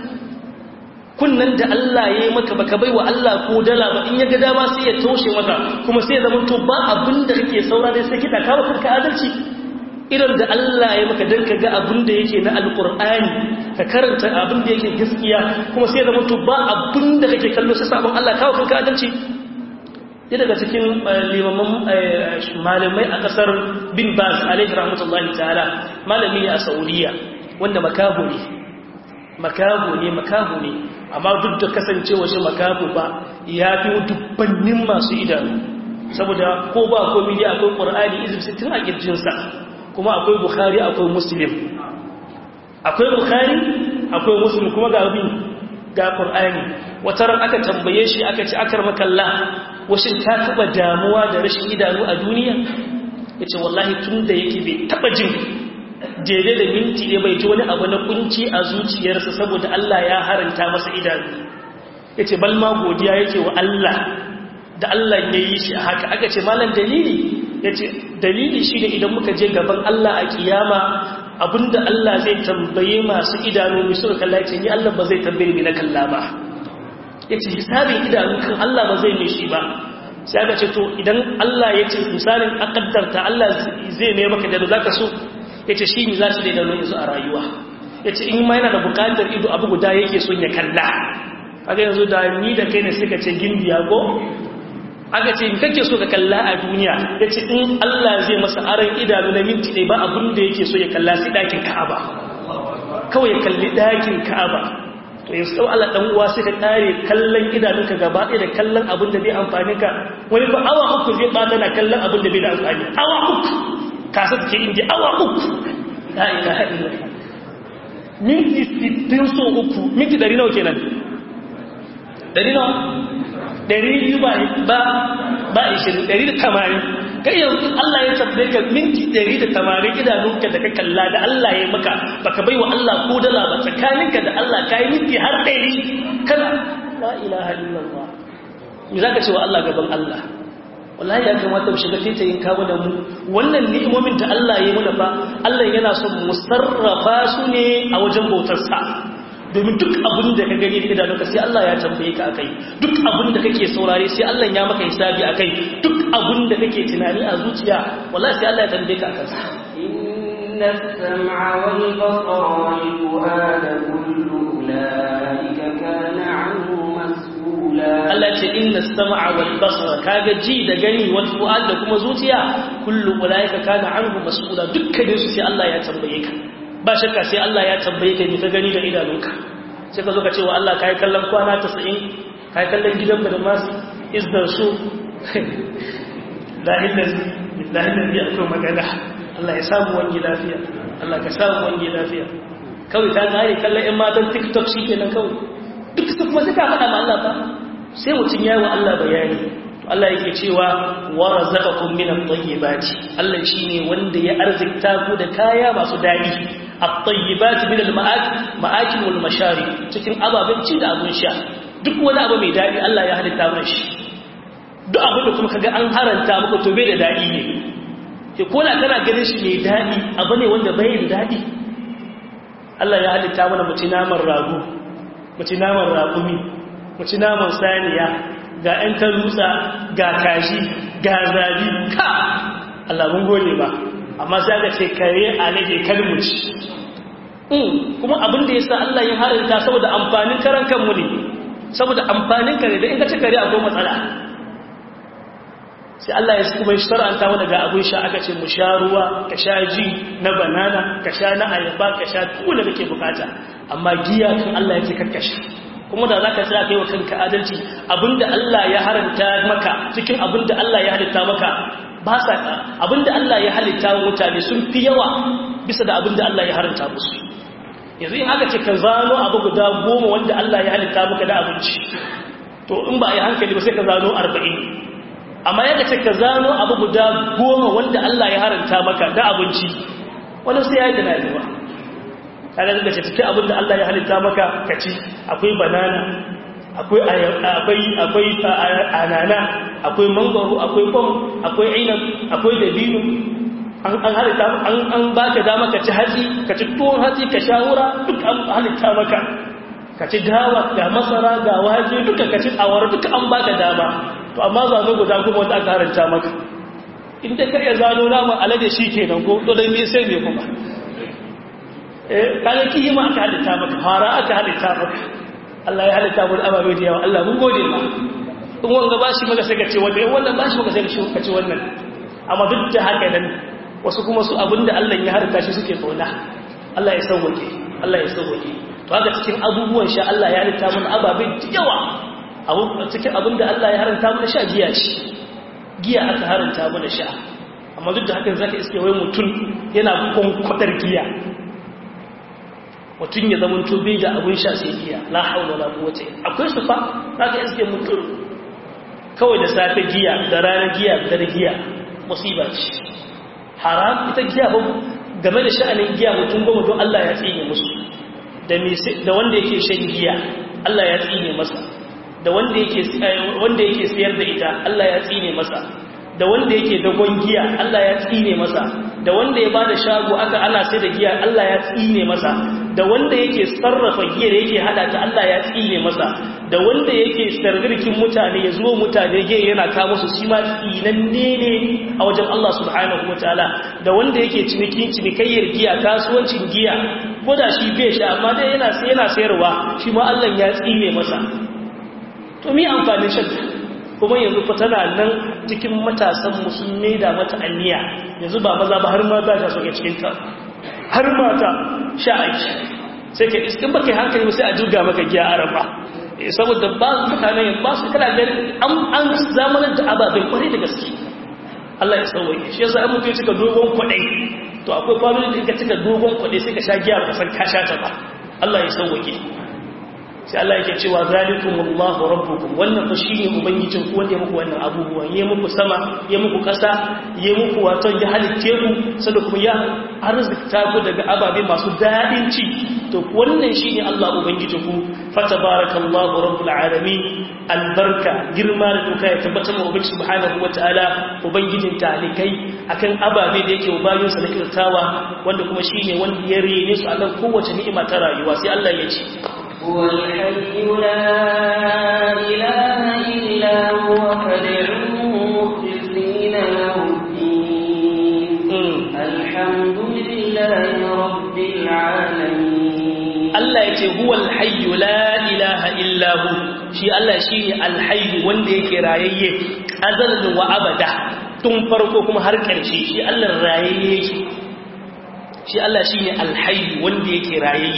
kunnan da Allah ya yi maka baka bai wa Allah ko dala ba in ya ga dama sai ya toshe maka kuma sai ya zama to ba abin da kake saura dai sai kiɗa kawo kun kazanci irin da Allah ya maka don ka ga abin da yake na alƙur'ani ka karanta abin da yake gaskiya kuma sai zama to ba abin da kake kallo sai sabon Allah kawo kanka adalci ya daga cikin limaman malamai a ƙasar bin baz alaihi rahmatullahi ta'ala malami ne a saudiya wanda makaho ne makaho ne makaho ne amma duk da kasancewa shi makaho ba ya fi dubbannin masu idanu saboda ko ba komi dai akwai ƙur'ani izib sittin a ƙirjinsa kuma akwai bukhari akwai muslim akwai bukhari akwai muslim kuma ga abin ga qur'ani wata ran aka tambaye shi aka ci akar makalla washin ka taba damuwa da rashin idanu a duniya yace wallahi tunda yake bai taba jin jere da minti ne bai ji wani abu na kunci a zuciyarsa saboda Allah ya haranta masa idanu yace bal ma godiya yake wa Allah da Allah ya yi shi haka aka ce malam dalili ya ce dalili shi ne idan muka je gaban Allah a kiyama abinda Allah zai tambaye masu idanu mai suka kalla ce ni Allah ba zai tambaye ni na kalla ba ya ce hisabin idanu kan Allah ba zai mai shi ba sai aka ce to idan Allah ya ce misalin akaddarta Allah zai mai maka da za ka so ya ce shi ne za shi da idanu yanzu a rayuwa ya ce in ma yana da bukatar ido abu guda yake son ya kalla kaga yanzu da ni da kai ne suka ce gindiya ko aka ce kake so ka kalla a duniya ya ce in Allah zai masa aron idanu na minti ɗaya ba abin da yake so ya kalla sai ɗakin ka'aba kawai ya kalli ɗakin ka'aba to yanzu sau Allah ɗan uwa sai ka ƙare kallon idanunka gaba ɗaya da kallon abin da bai amfani ka wani ba awa uku zai ɓata na kallon abin da bai da amfani awa uku kasa ke inda awa uku la ilaha illallah minti sittin so uku minti ɗari nawa kenan ɗari nawa ɗari biyu ba ba ishirin ɗari da tamanin kai yanzu Allah ya tabbai ka minti ɗari da tamanin idanunka da ka kalla da Allah ya maka baka bai wa Allah ko dala ba tsakaninka da Allah ka yi minti har ɗari kana la ilaha illallah me za ka ce wa Allah gaban Allah wallahi ya kamata mu shiga taitayin kawo da mu wannan ni'imomin da Allah ya muna ba Allah yana son mu sarrafa su ne a wajen bautarsa domin duk abin da ka gani da idanunka sai Allah ya tambaye ka akai duk abin da kake saurare sai Allah ya maka hisabi akai duk abin da kake tunani a zuciya wallahi sai Allah ya tambaye ka akan sa inna as-sam'a wal basara wal fu'ada kullu ulaika kana 'anhu mas'ula Allah ce inna as-sam'a wal basara kaga ji da gani wal fu'ad da kuma zuciya kullu ulaika kana 'anhu mas'ula dukkanin su sai Allah ya tambaye ka ba shakka sai Allah ya tambaye ka ni ka gani da idanunka sai ka zo ka ce wa Allah kai kallon kwana 90 kai kallon gidan da masu izdar su lahillazi lahillazi akwai magana Allah ya samu wani lafiya Allah ka samu wani lafiya kawai ta gane kallon ƴan matan TikTok shikenan kawai duk su kuma suka faɗa ma Allah ba sai mutum yayi wa Allah bayani Allah yake cewa wa razaqakum min at-tayyibati Allah shine wanda ya arzikta ku da kaya masu dadi at-tayyibati min al-ma'akil ma'akil wal mashari cikin ababen ci da abun sha duk wani abu mai dadi Allah ya halitta mana shi duk abin da kuma kaga an haranta muku to bai da dadi ne ke kola kana ganin shi mai dadi abu ne wanda bai da dadi Allah ya halitta mana mutu naman rago mutu naman raƙumi mutu naman saniya ga ‘yan tarutsa ga kashi ga zabi ka Allah mun gode ba amma sai aka ce kare a nake kalmuci kuma abin da ya sa Allah yin harinta saboda amfanin karan kanmu ne saboda amfanin kare da in ka ci kare akwai matsala sai Allah ya kuma shi sar'anta wani ga abin sha aka ce mu sha ruwa ka sha ji na banana ka sha na ayaba ka sha tula da ke bukata amma giya kan Allah ya ce karkashe kuma da za ka tsaya kai wa kanka adalci abinda Allah ya haranta maka cikin abinda Allah ya halitta maka ba sa abinda Allah ya halitta mutane sun fi yawa bisa da abinda Allah ya haranta musu yanzu in aka ce ka zano abu guda goma wanda Allah ya halitta maka da abinci to in ba a yi hankali ba sai ka zano arba'in amma yadda ce ka zano abu guda goma wanda Allah ya haranta maka da abinci wani sai ya yi da na yi ba kaga da ce cikin abin da Allah ya halitta maka kaci akwai banana akwai akwai akwai anana akwai mangoro akwai pom akwai inab akwai dabino an an halitta an an baka dama ka ci hatsi ka ci tuwon hatsi ka shawura duk an halitta maka ka ci dawa ga masara ga wake duka ka ci awara duka an baka dama to amma zano guda kuma wanda aka haranta maka in dai ka iya zano naman alade shi kenan ko to dai me sai me kuma kaga kiyima aka halitta maka fara aka halitta maka Allah ya halitta mu ababe da yawa Allah mun gode ma in wanga bashi maka sai ka ce wanda in wannan bashi maka sai ka ce wannan amma duk da haka nan wasu kuma su abinda Allah ya harta shi suke kauna Allah ya sauke Allah ya sauke to haka cikin abubuwan sha Allah ya halitta mu ababe da yawa abu cikin abinda Allah ya haranta mu sha giya ce giya aka haranta mu sha amma duk da haka zaka iske wai mutum yana kwankwadar giya mutum ya zama tobe da abin sha sai giya la haula la quwwata akwai su fa zaka iske mutum kawai da safe giya da rana giya da dare giya musiba ce haram ita giya ba game da sha'anin giya mutum goma don Allah ya tsine musu da da wanda yake shan giya Allah ya tsine masa da wanda yake wanda yake sayar da ita Allah ya tsine masa da wanda yake dagon giya Allah ya tsine masa da wanda ya bada shago aka ana sai da giya Allah ya tsine masa da wanda yake sarrafa giyar yake hada ta Allah ya tsine masa da wanda yake sargirkin mutane ya zuwa mutane giya yana ka musu shi ma tsinanne ne a wajen Allah subhanahu wataala da wanda yake cinikin cinikayyar giya kasuwancin giya ko da shi bai sha amma dai yana yana sayarwa shi ma Allah ya tsine masa to me amfanin shan kuma yanzu fa tana nan cikin matasan musulmi da mata anniya yanzu ba maza ba har mata ta soke cikin ta har mata sha aiki sai ka iskin baka hankali sai a jirga maka giya araba saboda ba su mutane ba su kana gani an an zamanar da ababen kwarai da gaske Allah ya sauwaye shi yasa an mutum cika dogon kwadai to akwai family da ka cika dogon kwadai sai ka sha giya ba san ka sha ta ba Allah ya sauwaye sai Allah yake cewa zalikumullahu rabbukum wannan fa shine ubangijin ku wanda ya muku wannan abubuwan ya muku sama ya muku kasa ya muku wato ya halitte ku sannan kuma ya arzikta ku daga ababe masu dadin ci to wannan shine Allah ubangijin ku fa tabarakallahu rabbul alamin albarka girma da doka ya tabbatar mu ubangiji subhanahu wataala ubangijin talikai akan ababe da yake bayin sa da kirtawa wanda kuma shine wanda ya rene su akan kowace ni'ima ta rayuwa sai Allah ya ce هو الحي لا إله إلا هو فادعوه مخلصين له الدين الحمد لله رب العالمين Allah ya ce huwal hayyu la ilaha illa hu shi Allah shine alhayyu wanda yake rayayye azalin wa abada tun farko kuma har ƙarshe shi Allah rayayye shi shi Allah shine alhayyu wanda yake rayayye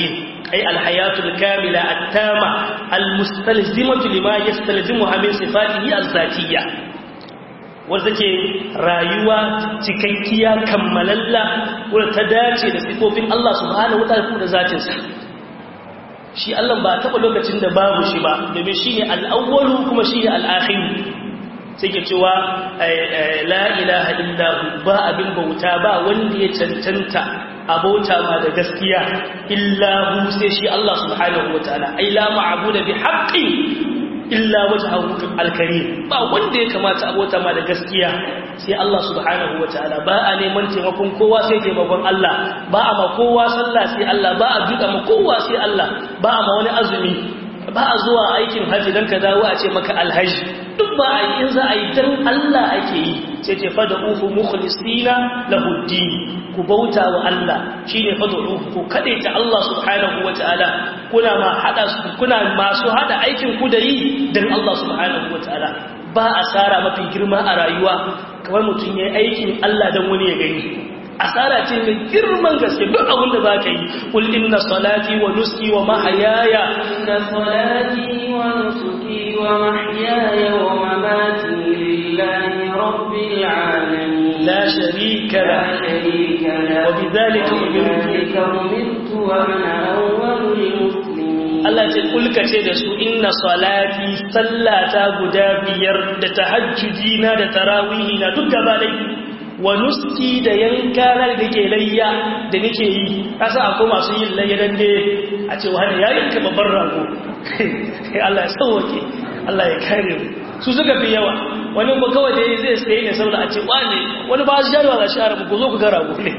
ay alhayatul kamila attama almustalzimatu lima yastalzimuha min sifatihi azzatiyya wanda take rayuwa cikakkiya kammalalla wanda ta dace da sifofin Allah subhanahu wataala da zatinsa shi Allah ba taɓa lokacin da babu shi ba domin shi ne al'awwalu kuma shi ne al'akhiru sai ke cewa la ilaha illahu ba abin bauta ba wanda ya cancanta abauta ma da gaskiya illahu sai shi Allah subhanahu wataala ai la ma'budu bi haqqin illa wajhahu al-karim ba wanda ya kamata abota ma da gaskiya sai Allah subhanahu wataala ba a neman taimakon kowa sai taimakon Allah ba a ma kowa sallah sai Allah ba a duka ma kowa sai Allah ba a ma wani azumi ba a zuwa aikin haji dan ka dawo a ce maka alhaji duk ba a yi in za a yi dan Allah ake yi sai ce fada ufu mukhlisina lahu din ku bauta wa Allah shine fada ufu ku kade ta Allah subhanahu wataala kuna ma hada kuna masu hada aikin ku da yi dan Allah subhanahu wataala ba asara mafi girma a rayuwa kamar mutum yayi aikin Allah dan wani ya gani asara ce mai girman gaske duk abin da za ka yi kul inna salati wa nuski wa mahayaya inna salati wa nusuki wa mahyaya wa mamati lillahi rabbil alamin la sharika la sharika la wa bidhalika umirtu wa ana awwalul muslimin Allah ce kulka ce da su inna salati sallata guda biyar da tahajjudi na da tarawihi na duk gaba ɗaya wa nuski da yanka na da ke layya da nake yi kasa akwai masu yin layya dan dai a ce wani ya yanka babban rago Allah ya sauwake Allah ya kare mu su suka fi yawa wani ba kawai da zai sai ne saboda a ce wani wani ba su jarwa za shi arabu ku zo ku ga rago ne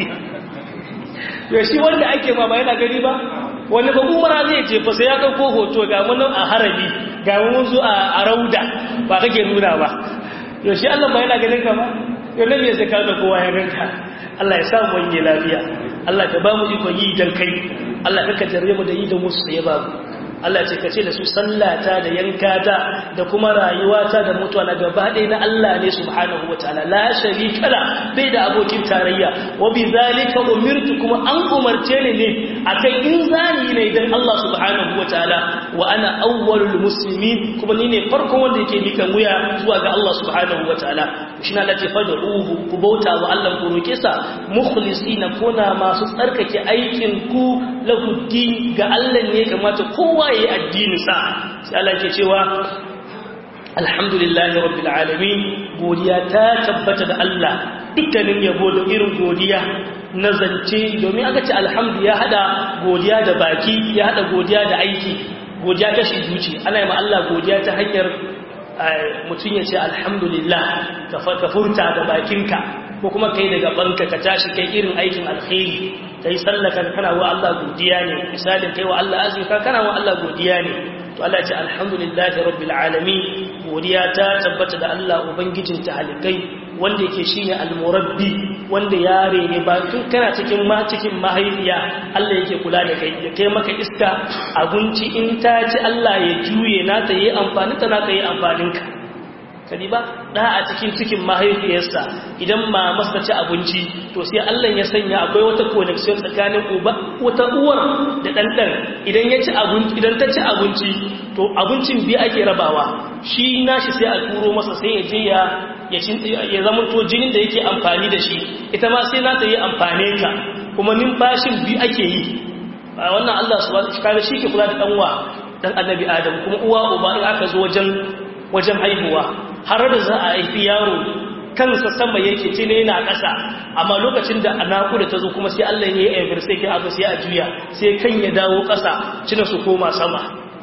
to shi wanda ake ma ba yana gani ba wani ba umara zai je fa sai ya dauko hoto ga mun a harabi ga mun zo a rauda ba kake nuna ba to shi Allah ba yana ganin ka ba yau nan ya zaka da kowa ya ganka Allah ya samu wani lafiya Allah ka ba mu ikon yi dan kai Allah ka jarre mu da yi da musu sai ba mu Allah ce kace da su sallata da yankata da kuma rayuwata da mutuwa na gaba ɗaya na Allah ne subhanahu wataala la sharika la bai da abokin tarayya wa bi zalika umirtu kuma an umarce ni ne akan in zani ne dan Allah subhanahu wataala wa ana awwalul muslimin kuma ni ne farkon wanda yake mika wuya zuwa ga Allah subhanahu wataala shi na lati fad'uhu ku bauta wa Allah ku roke sa mukhlisina kuna masu tsarkake aikin ku lahu din ga Allah ne kamata kowa yayi addini sa sai Allah ke cewa alhamdulillahi rabbil alamin godiya ta tabbata da Allah dukkanin yabo da irin godiya na zance domin aka ce alhamdu ya hada godiya da baki ya hada godiya da aiki godiya ta shi zuci ana yi ma Allah godiya ta hanyar mutum ya ce alhamdulillah ka furta da bakinka ko kuma kai daga banka ka tashi kai irin aikin alkhairi kai sallaka kana wa Allah godiya ne misalin kai wa Allah azika kana wa Allah godiya ne to Allah ya ce alhamdulillahi rabbil alamin godiya ta tabbata da Allah ubangijin talikai wanda yake shine almurabbi wanda yare ne ba tun kana cikin ma cikin mahaifiya Allah yake kula da kai ya kai maka iska abinci in ta ci Allah ya juye na ta yi amfani ta na ta yi amfanin ka kadi ba da a cikin cikin mahaifiyarsa idan ma masa ci abinci to sai Allah ya sanya akwai wata connection tsakanin uba wata uwar da dan dan idan ya ci abinci idan ta ci abinci to abincin bi ake rabawa shi nashi sai a turo masa sai ya je ya ya zama to jinin da yake amfani da shi ita ma sai na ta yi amfane ka kuma numfashin bi ake yi ba wannan Allah subhanahu wa ta'ala shi ke kula da danwa dan annabi Adam kuma uwa uba in aka zo wajen wajen haihuwa har da za a haifi yaro kansa sama yake tine yana ƙasa amma lokacin da naƙuda ta zo kuma sai Allah ya yi ayyar sai kai aka sai a juya sai kan ya dawo ƙasa cina su koma sama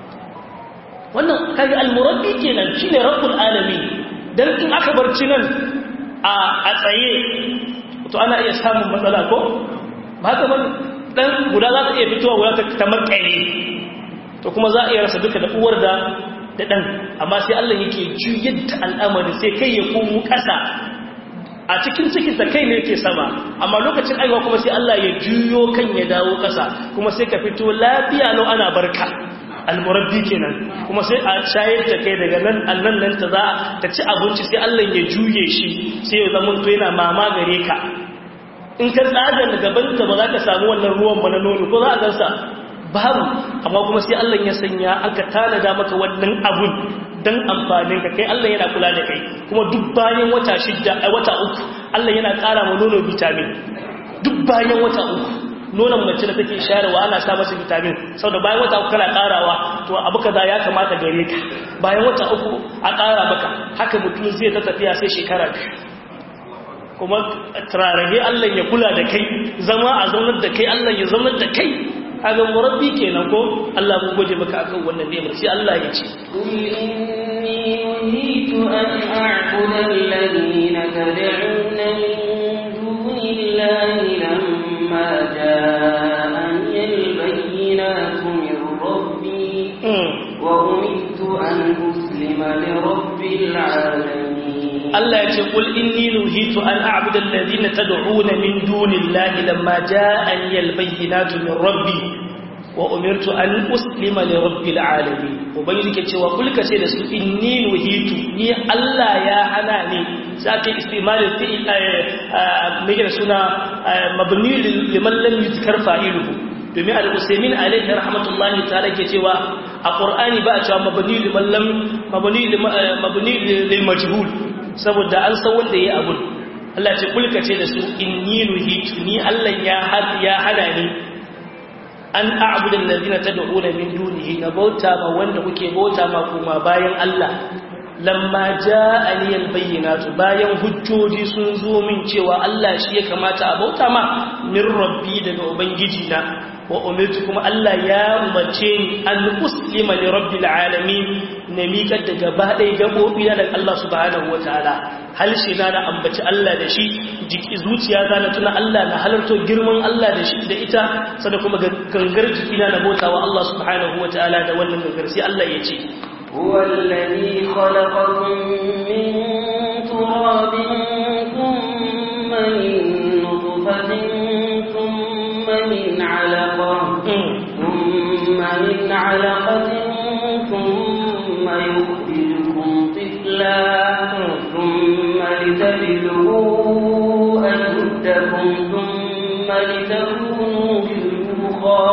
wannan kaga almurabbi kenan shine rabbul alamin dan in aka bar cinan a a tsaye to ana iya samun matsala ko ba haka ban dan guda za ta iya fitowa guda ta makare to kuma za a iya rasa duka da uwar da da ɗan amma sai Allah yake juyar da al'amari sai kai ya komo ƙasa a cikin cikinsa kai ne yake sama amma lokacin aiwa kuma sai Allah ya juyo kan ya dawo ƙasa kuma sai ka fito lafiya lau ana barka almurabbi kenan kuma sai a shayar da kai daga nan annan nan ta za ta ci abinci sai Allah ya juye shi sai ya zama to yana mama gare ka in ka tsaga da gabanta ba za ka samu wannan ruwan ba na nono ko za a gansa babu amma kuma sai Allah ya sanya aka tanada maka wannan abun dan amfanin ka kai Allah yana kula da kai kuma duk bayan wata shidda a wata uku Allah yana ƙara ma nono vitamin duk bayan wata uku nonon mace da take shayarwa ana sa masa vitamin saboda bayan wata uku kana ƙarawa to abu kaza ya kamata gare ka bayan wata uku a ƙara maka haka mutum zai ta tafiya sai shekara biyu kuma turarage Allah ya kula da kai zama a zaunar da kai Allah ya zaunar da kai kaga murabbi kenan ko Allah mun gode maka akan wannan ni'imar sai Allah ya ce قل إني نهيت أن أعبد الذين تدعون من دون الله لما جاءني البينات من ربي وأمرت أن أسلم لرب العالمين Allah ya ce qul inni nuhitu an a'budu alladhina tad'una min dunillahi lamma ja'ani al-bayyinatu min rabbi wa umirtu an uslima li rabbil alamin ubangiji ke cewa kul ka ce da su inni nuhitu ni Allah ya hana ni sai istimal fi me da suna mabni liman lam yuzkar fa'iluhu domin al-usaymin alayhi rahmatullahi ta'ala ke cewa a qur'ani ba a cewa mabni liman lam mabni mabni lil majhul saboda an san wanda yayi abun Allah ce kulka ce da su inni nuhitu ni Allah ya hada ya hada ni an a'budu allazina tad'una min dunihi na bauta ma wanda kuke bauta ma kuma bayan Allah lamma ja'ani albayyinatu bayan hujjoji sun zo min cewa Allah shi ya kamata a bauta ma min rabbi daga ubangiji na wa umirtu kuma Allah ya umarce ni an uslima li rabbil alamin na miƙar da gaba ɗaya gaɓoɓi na daga Allah subhanahu wataala halshi na na ambaci Allah da shi jiki zuciya za na tuna Allah na halarto girman Allah da shi da ita sada kuma gangar jiki na na bauta wa Allah subhanahu wataala da wannan gangar sai Allah ya ce هو الذي خلقكم من تراب ثم من نطفة ثم من علقة ثم من علقة ثم يخرجكم طفلا ثم لتبلغوا أشدكم ثم لتكونوا شيوخا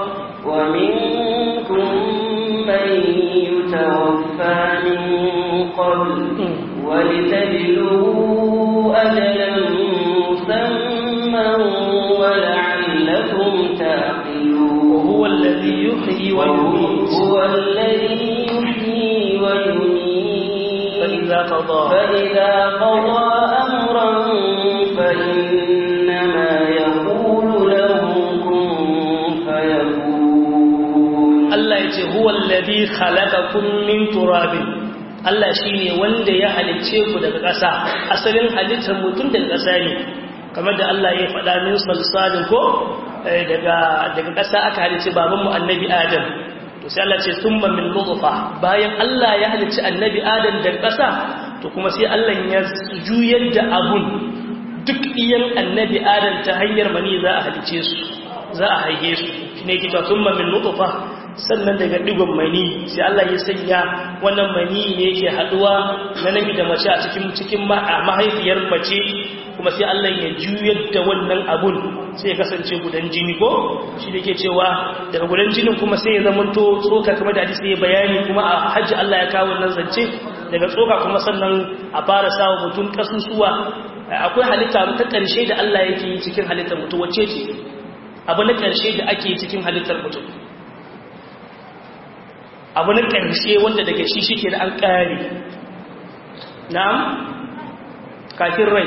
ومنكم من يتوفى من قبل ولتبلغوا أجلا مسمى ولعلكم تعقلون وهو الذي يحيي ويميت هو الذي يحيي ويميت فإذا قضى فإذا قضى أمرا فإنما يقول له كن فيكون Allah ya ce huwa alladhi khalaqakum min turabin Allah shine wanda ya halicce ku daga ƙasa asalin halittar mutum daga ƙasa ne kamar da Allah ya faɗa min salsalin ko daga daga ƙasa aka halicce babanmu annabi Adam to sai Allah ce thumma min nutfa bayan Allah ya halicci annabi Adam daga ƙasa to kuma sai Allah ya juyar da abun duk iyan annabi Adam ta hanyar mani za a halicce su za a haife su shine yake cewa thumma min nutfa sannan daga digon mani sai Allah ya sanya wannan mani ne yake haduwa na namiji da mace a cikin cikin mahaifiyar mace kuma sai Allah ya juyar da wannan abun sai ya kasance gudan jini ko shi da yake cewa daga gudan jinin kuma sai ya zama to tsoka kamar da hadisi ya bayani kuma a hajji Allah ya kawo wannan zance daga tsoka kuma sannan a fara sawa mutum kasusuwa akwai halitta ta ƙarshe da Allah yake yi cikin halittar mutum wacce ce abu na ƙarshe da ake yi cikin halittar mutum abu na ƙarshe wanda daga shi shi ke da an ƙare na'am kafin rai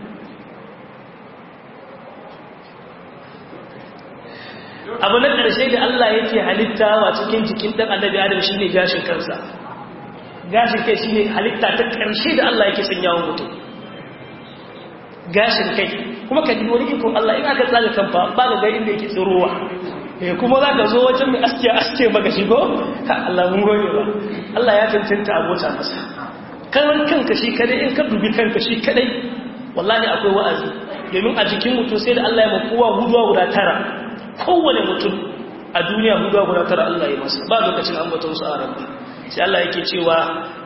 abu na ƙarshe da Allah yake halitta wa cikin jikin ɗan annabi adam shi ne gashin kansa gashin kai shi ne halitta ta ƙarshe da Allah yake sanya wa mutum gashin kai kuma ka ji wani ikon Allah in aka tsaga kanfa ba ga ga inda yake tsirowa eh kuma za ka zo wajen mai aske aske baka shigo ka Allah mun gode ba Allah ya cancanta abota masa karan kanka shi kadai in ka dubi kanka shi kadai wallahi akwai wa'azi domin a jikin mutum sai da Allah ya makowa huduwa guda tara kowane mutum a duniya huduwa guda tara Allah ya masa ba lokacin ambaton su a rabba sai Allah yake cewa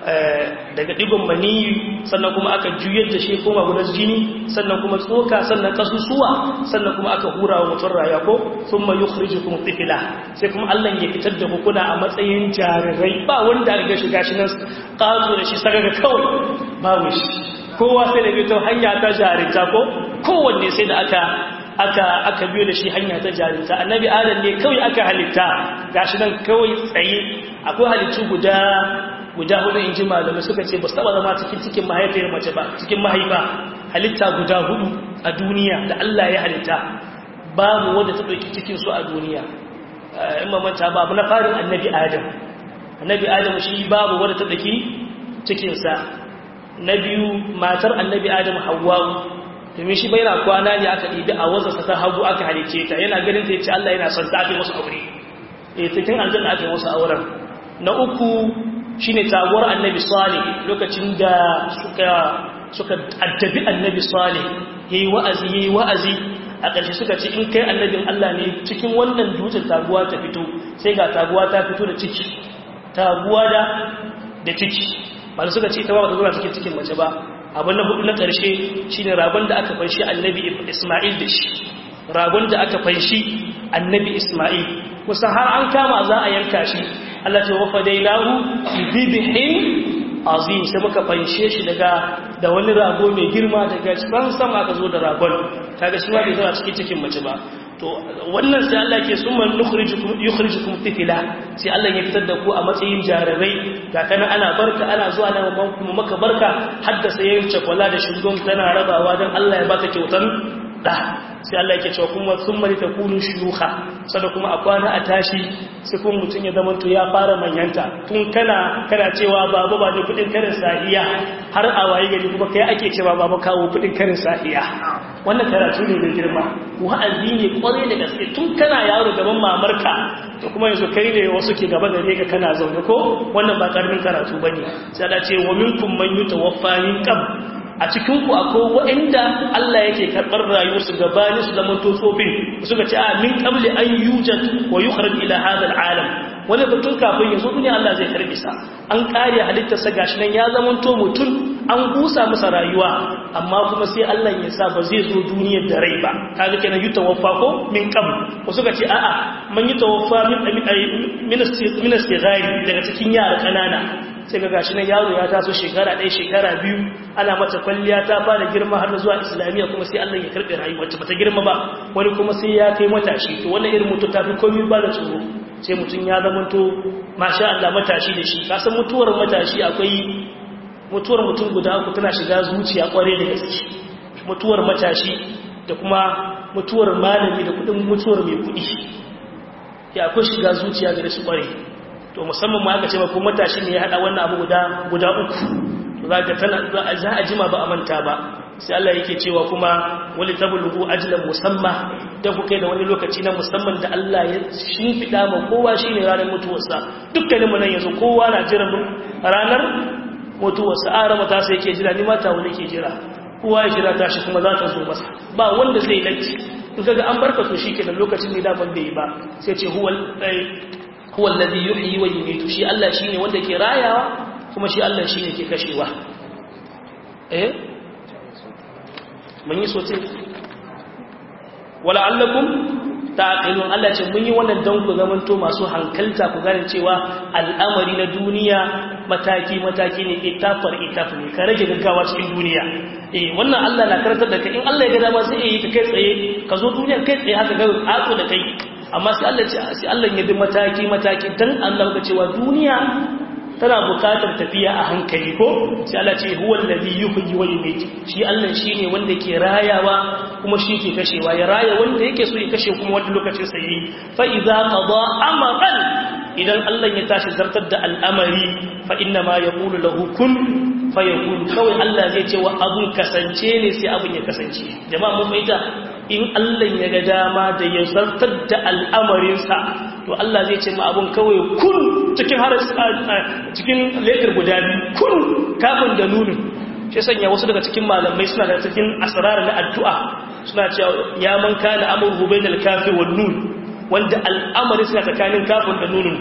daga digon maniyi sannan kuma aka juyar da shi koma gudan jini sannan kuma tsoka sannan kasusuwa sannan kuma aka hura wa mutum raya ko sun ma yukhrijukum tifla sai kuma Allah ya fitar da kuna a matsayin jarirai ba wanda ga shiga shi nan kazo da shi sagaga kawai babu shi kowa sai da fito hanya ta jarinta ko kowanne sai da aka aka aka biyo da shi hanya ta jarinta annabi adam ne kawai aka halitta gashi nan kawai tsaye akwai halittu guda guda hudu in ji malamai suka ce ba su taba zama cikin cikin mahaifiyar mace ba cikin mahaifa halitta guda hudu a duniya da Allah ya halitta babu wanda ta ɗauki cikin su a duniya in mamanta babu na farin annabi adam annabi adam shi babu wanda ta ɗauki cikinsa na biyu matar annabi adam hawa domin shi bai na kwana ne aka ɗibi a wazarsa ta hagu aka halice ta yana ganin ta yace Allah yana son ta ake musu aure eh cikin aljanna ake musu auren na uku shine taguwar annabi salih lokacin da suka suka addabi annabi salih yayi wa'azi yayi wa'azi a ƙarshe suka ce in kai annabin Allah ne cikin wannan dutsen taguwa ta fito sai ga taguwa ta fito da ciki taguwa da da ciki ba suka ce ta ba ta zuwa cikin cikin mace ba abin na hudu na ƙarshe shine ragon da aka fanshi annabi Isma'il da shi ragon da aka fanshi annabi Isma'il kusa har an kama za a yanka shi Allah ce wafa dai lahu bibihin azim sai muka fanshe shi daga da wani rago mai girma daga ban sama aka zo da ragon kaga shi ma bai zama cikin cikin mace ba to wannan sai Allah ke summa nukhrijukum yukhrijukum tifla sai Allah ya fitar da ku a matsayin jarabai ga kana ana barka ana zuwa nan kuma maka barka haddasa yayin cakwala da shugon tana rabawa dan Allah ya baka kyautan da sai Allah yake cewa kuma summa litakunu shuyukha sada kuma a kwana a tashi sai kuma mutun ya zama to ya fara manyanta tun kana kana cewa baba ba da kudin karin sahiya har a waye gari kuma kai ake cewa baba kawo kudin karin sahiya wannan karatu ne mai girma wa'azi ne kwarai da gaske tun kana yaro gaban mamarka to kuma yanzu kai ne wasu ke gaba gare ka kana zaune ko wannan ba karamin karatu bane sai Allah ce wa minkum man yutawaffa min qabl a cikinku akwai waɗanda Allah yake karɓar rayuwarsu gabanin su zaman tsofin suka ce a min qabli an yujad wa yukhraj ila hadha alalam wani batun kafin yazo duniya Allah zai karbi sa an kare halittar sa gashi nan ya zaman to mutun an busa masa rayuwa amma kuma sai Allah ya sa ba zai zo duniyar da rai ba kaga kenan yutawaffa ko min qabl ko suka ce a'a man yutawaffa min min min daga cikin yara kanana sai ga gashi nan yaro ya taso shekara ɗaya shekara biyu ana mata kwalliya ta fara girma har zuwa islamiyya kuma sai Allah ya karɓe rayuwar ta bata girma ba wani kuma sai ya kai matashi to wannan irin mutum tafi komai ba da tsoro sai mutum ya zama to masha Allah matashi da shi ka san mutuwar matashi akwai mutuwar mutum guda uku tana shiga zuciya kware da gaske mutuwar matashi da kuma mutuwar malami da kudin mutuwar mai kudi ya akwai shiga zuciya ga su kware to musamman ma aka ce ba ko matashi ne ya hada wannan abu guda guda uku to zaka tana za a jima ba a manta ba sai Allah yake cewa kuma wali tablughu ajlan musamma da ku kai da wani lokaci na musamman da Allah ya shimfida ma kowa shine ranar mutuwarsa dukkanin mu nan yanzu kowa na jira ranar mutuwarsa a rama ta sai yake jira ni mata wani ke jira kowa ya jira tashi kuma za ta zo masa ba wanda zai latti in kaga an barka to shikenan lokacin ne da ban bai ba sai ce huwal huwa alladhi yuhyi wa yumiitu shi Allah shine wanda ke rayawa kuma shi Allah shine ke kashewa eh mun yi sote wala allakum taqilun Allah ce mun yi wannan dan ku zamanto masu hankalta ku gane cewa al'amari na duniya mataki mataki ne itafar itaf ne ka rage gaggawa cikin duniya eh wannan Allah na karantar da kai in Allah ya ga dama sai yi ka kai tsaye ka zo duniya kai tsaye haka ga ato da kai amma sai Allah ce sai Allah ya bi mataki mataki dan Allah ga cewa duniya tana bukatar tafiya a hankali ko sai Allah ce huwa allazi yuhyi wa yumiit shi Allah shine wanda ke rayawa kuma shi ke kashewa ya raya wanda yake so ya kashe kuma wanda lokacin sa yi fa idza qada amran idan Allah ya tashi zartar da al'amari fa inna ma yaqulu lahu kun fayakun kawai Allah zai ce wa abun kasance ne sai abun ya kasance jama'a mun fahimta in Allah ya ga dama da ya zartar da al'amarinsa to Allah zai ce ma abun kawai kun cikin har cikin letter guda biyu kun kafin da nunin shi sanya wasu daga cikin malamai suna da cikin asrar na addu'a suna cewa ya man kana amru bainal kafi wan nun wanda al'amari suna tsakanin kafin da nunin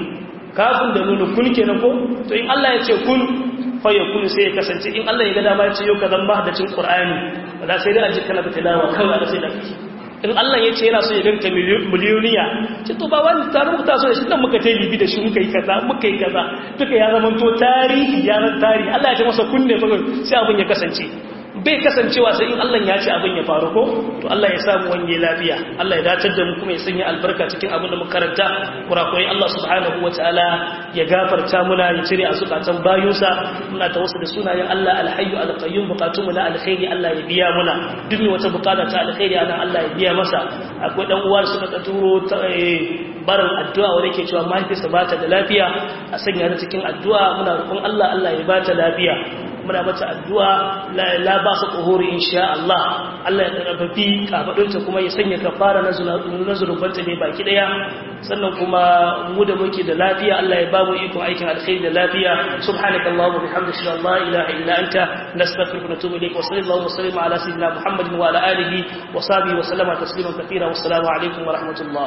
kafin da nunu kun kenan ko to in Allah ya ce kun fa yakun sai ya kasance in Allah ya ga dama ya ce yau ka zan mahaddacin Qur'ani wala sai dai aji kana da tilawa kawai da sai da kake in Allah ya ce yana so ya ganka miliyoniya ce to ba wani tarin ku taso da shi nan muka ta bibi da shi muka yi kaza muka yi kaza duka ya zama to tarihi ya zan tarihi Allah ya ce masa kunne fa sai abin ya kasance bai kasancewa sai in Allah ya ce abin ya faru ko to Allah ya samu wanye lafiya Allah ya dacar da mu kuma ya sanya albarka cikin abin da muka karanta kurakurai Allah subhanahu wataala ya gafarta muna ya cire a zukatan bayunsa muna ta wasu da sunayen Allah alhayyu alqayyum bukatun mu na alkhairi Allah ya biya muna duk wata bukata ta alkhairi ana Allah ya biya masa akwai dan uwa suka ta turo barin addu'a wanda yake cewa mahaifinsa ba ta da lafiya a sanya ta cikin addu'a muna roƙon Allah Allah ya ba ta lafiya muna mata addu'a la ba su ƙuhuri insha Allah Allah ya ƙarfafi kafaɗinta kuma ya sanya kafara na zurubanta ne baki ɗaya sannan kuma mu da muke da lafiya Allah ya ba mu ikon aikin alkhairi da lafiya subhanaka Allahumma bihamdika la ilaha illa illa anta nastaghfiruka wa natubu ilayk wa sallallahu wa sallama ala sayyidina Muhammadin wa ala alihi wa sahbihi wa sallama tasliman katira wa assalamu alaikum wa rahmatullah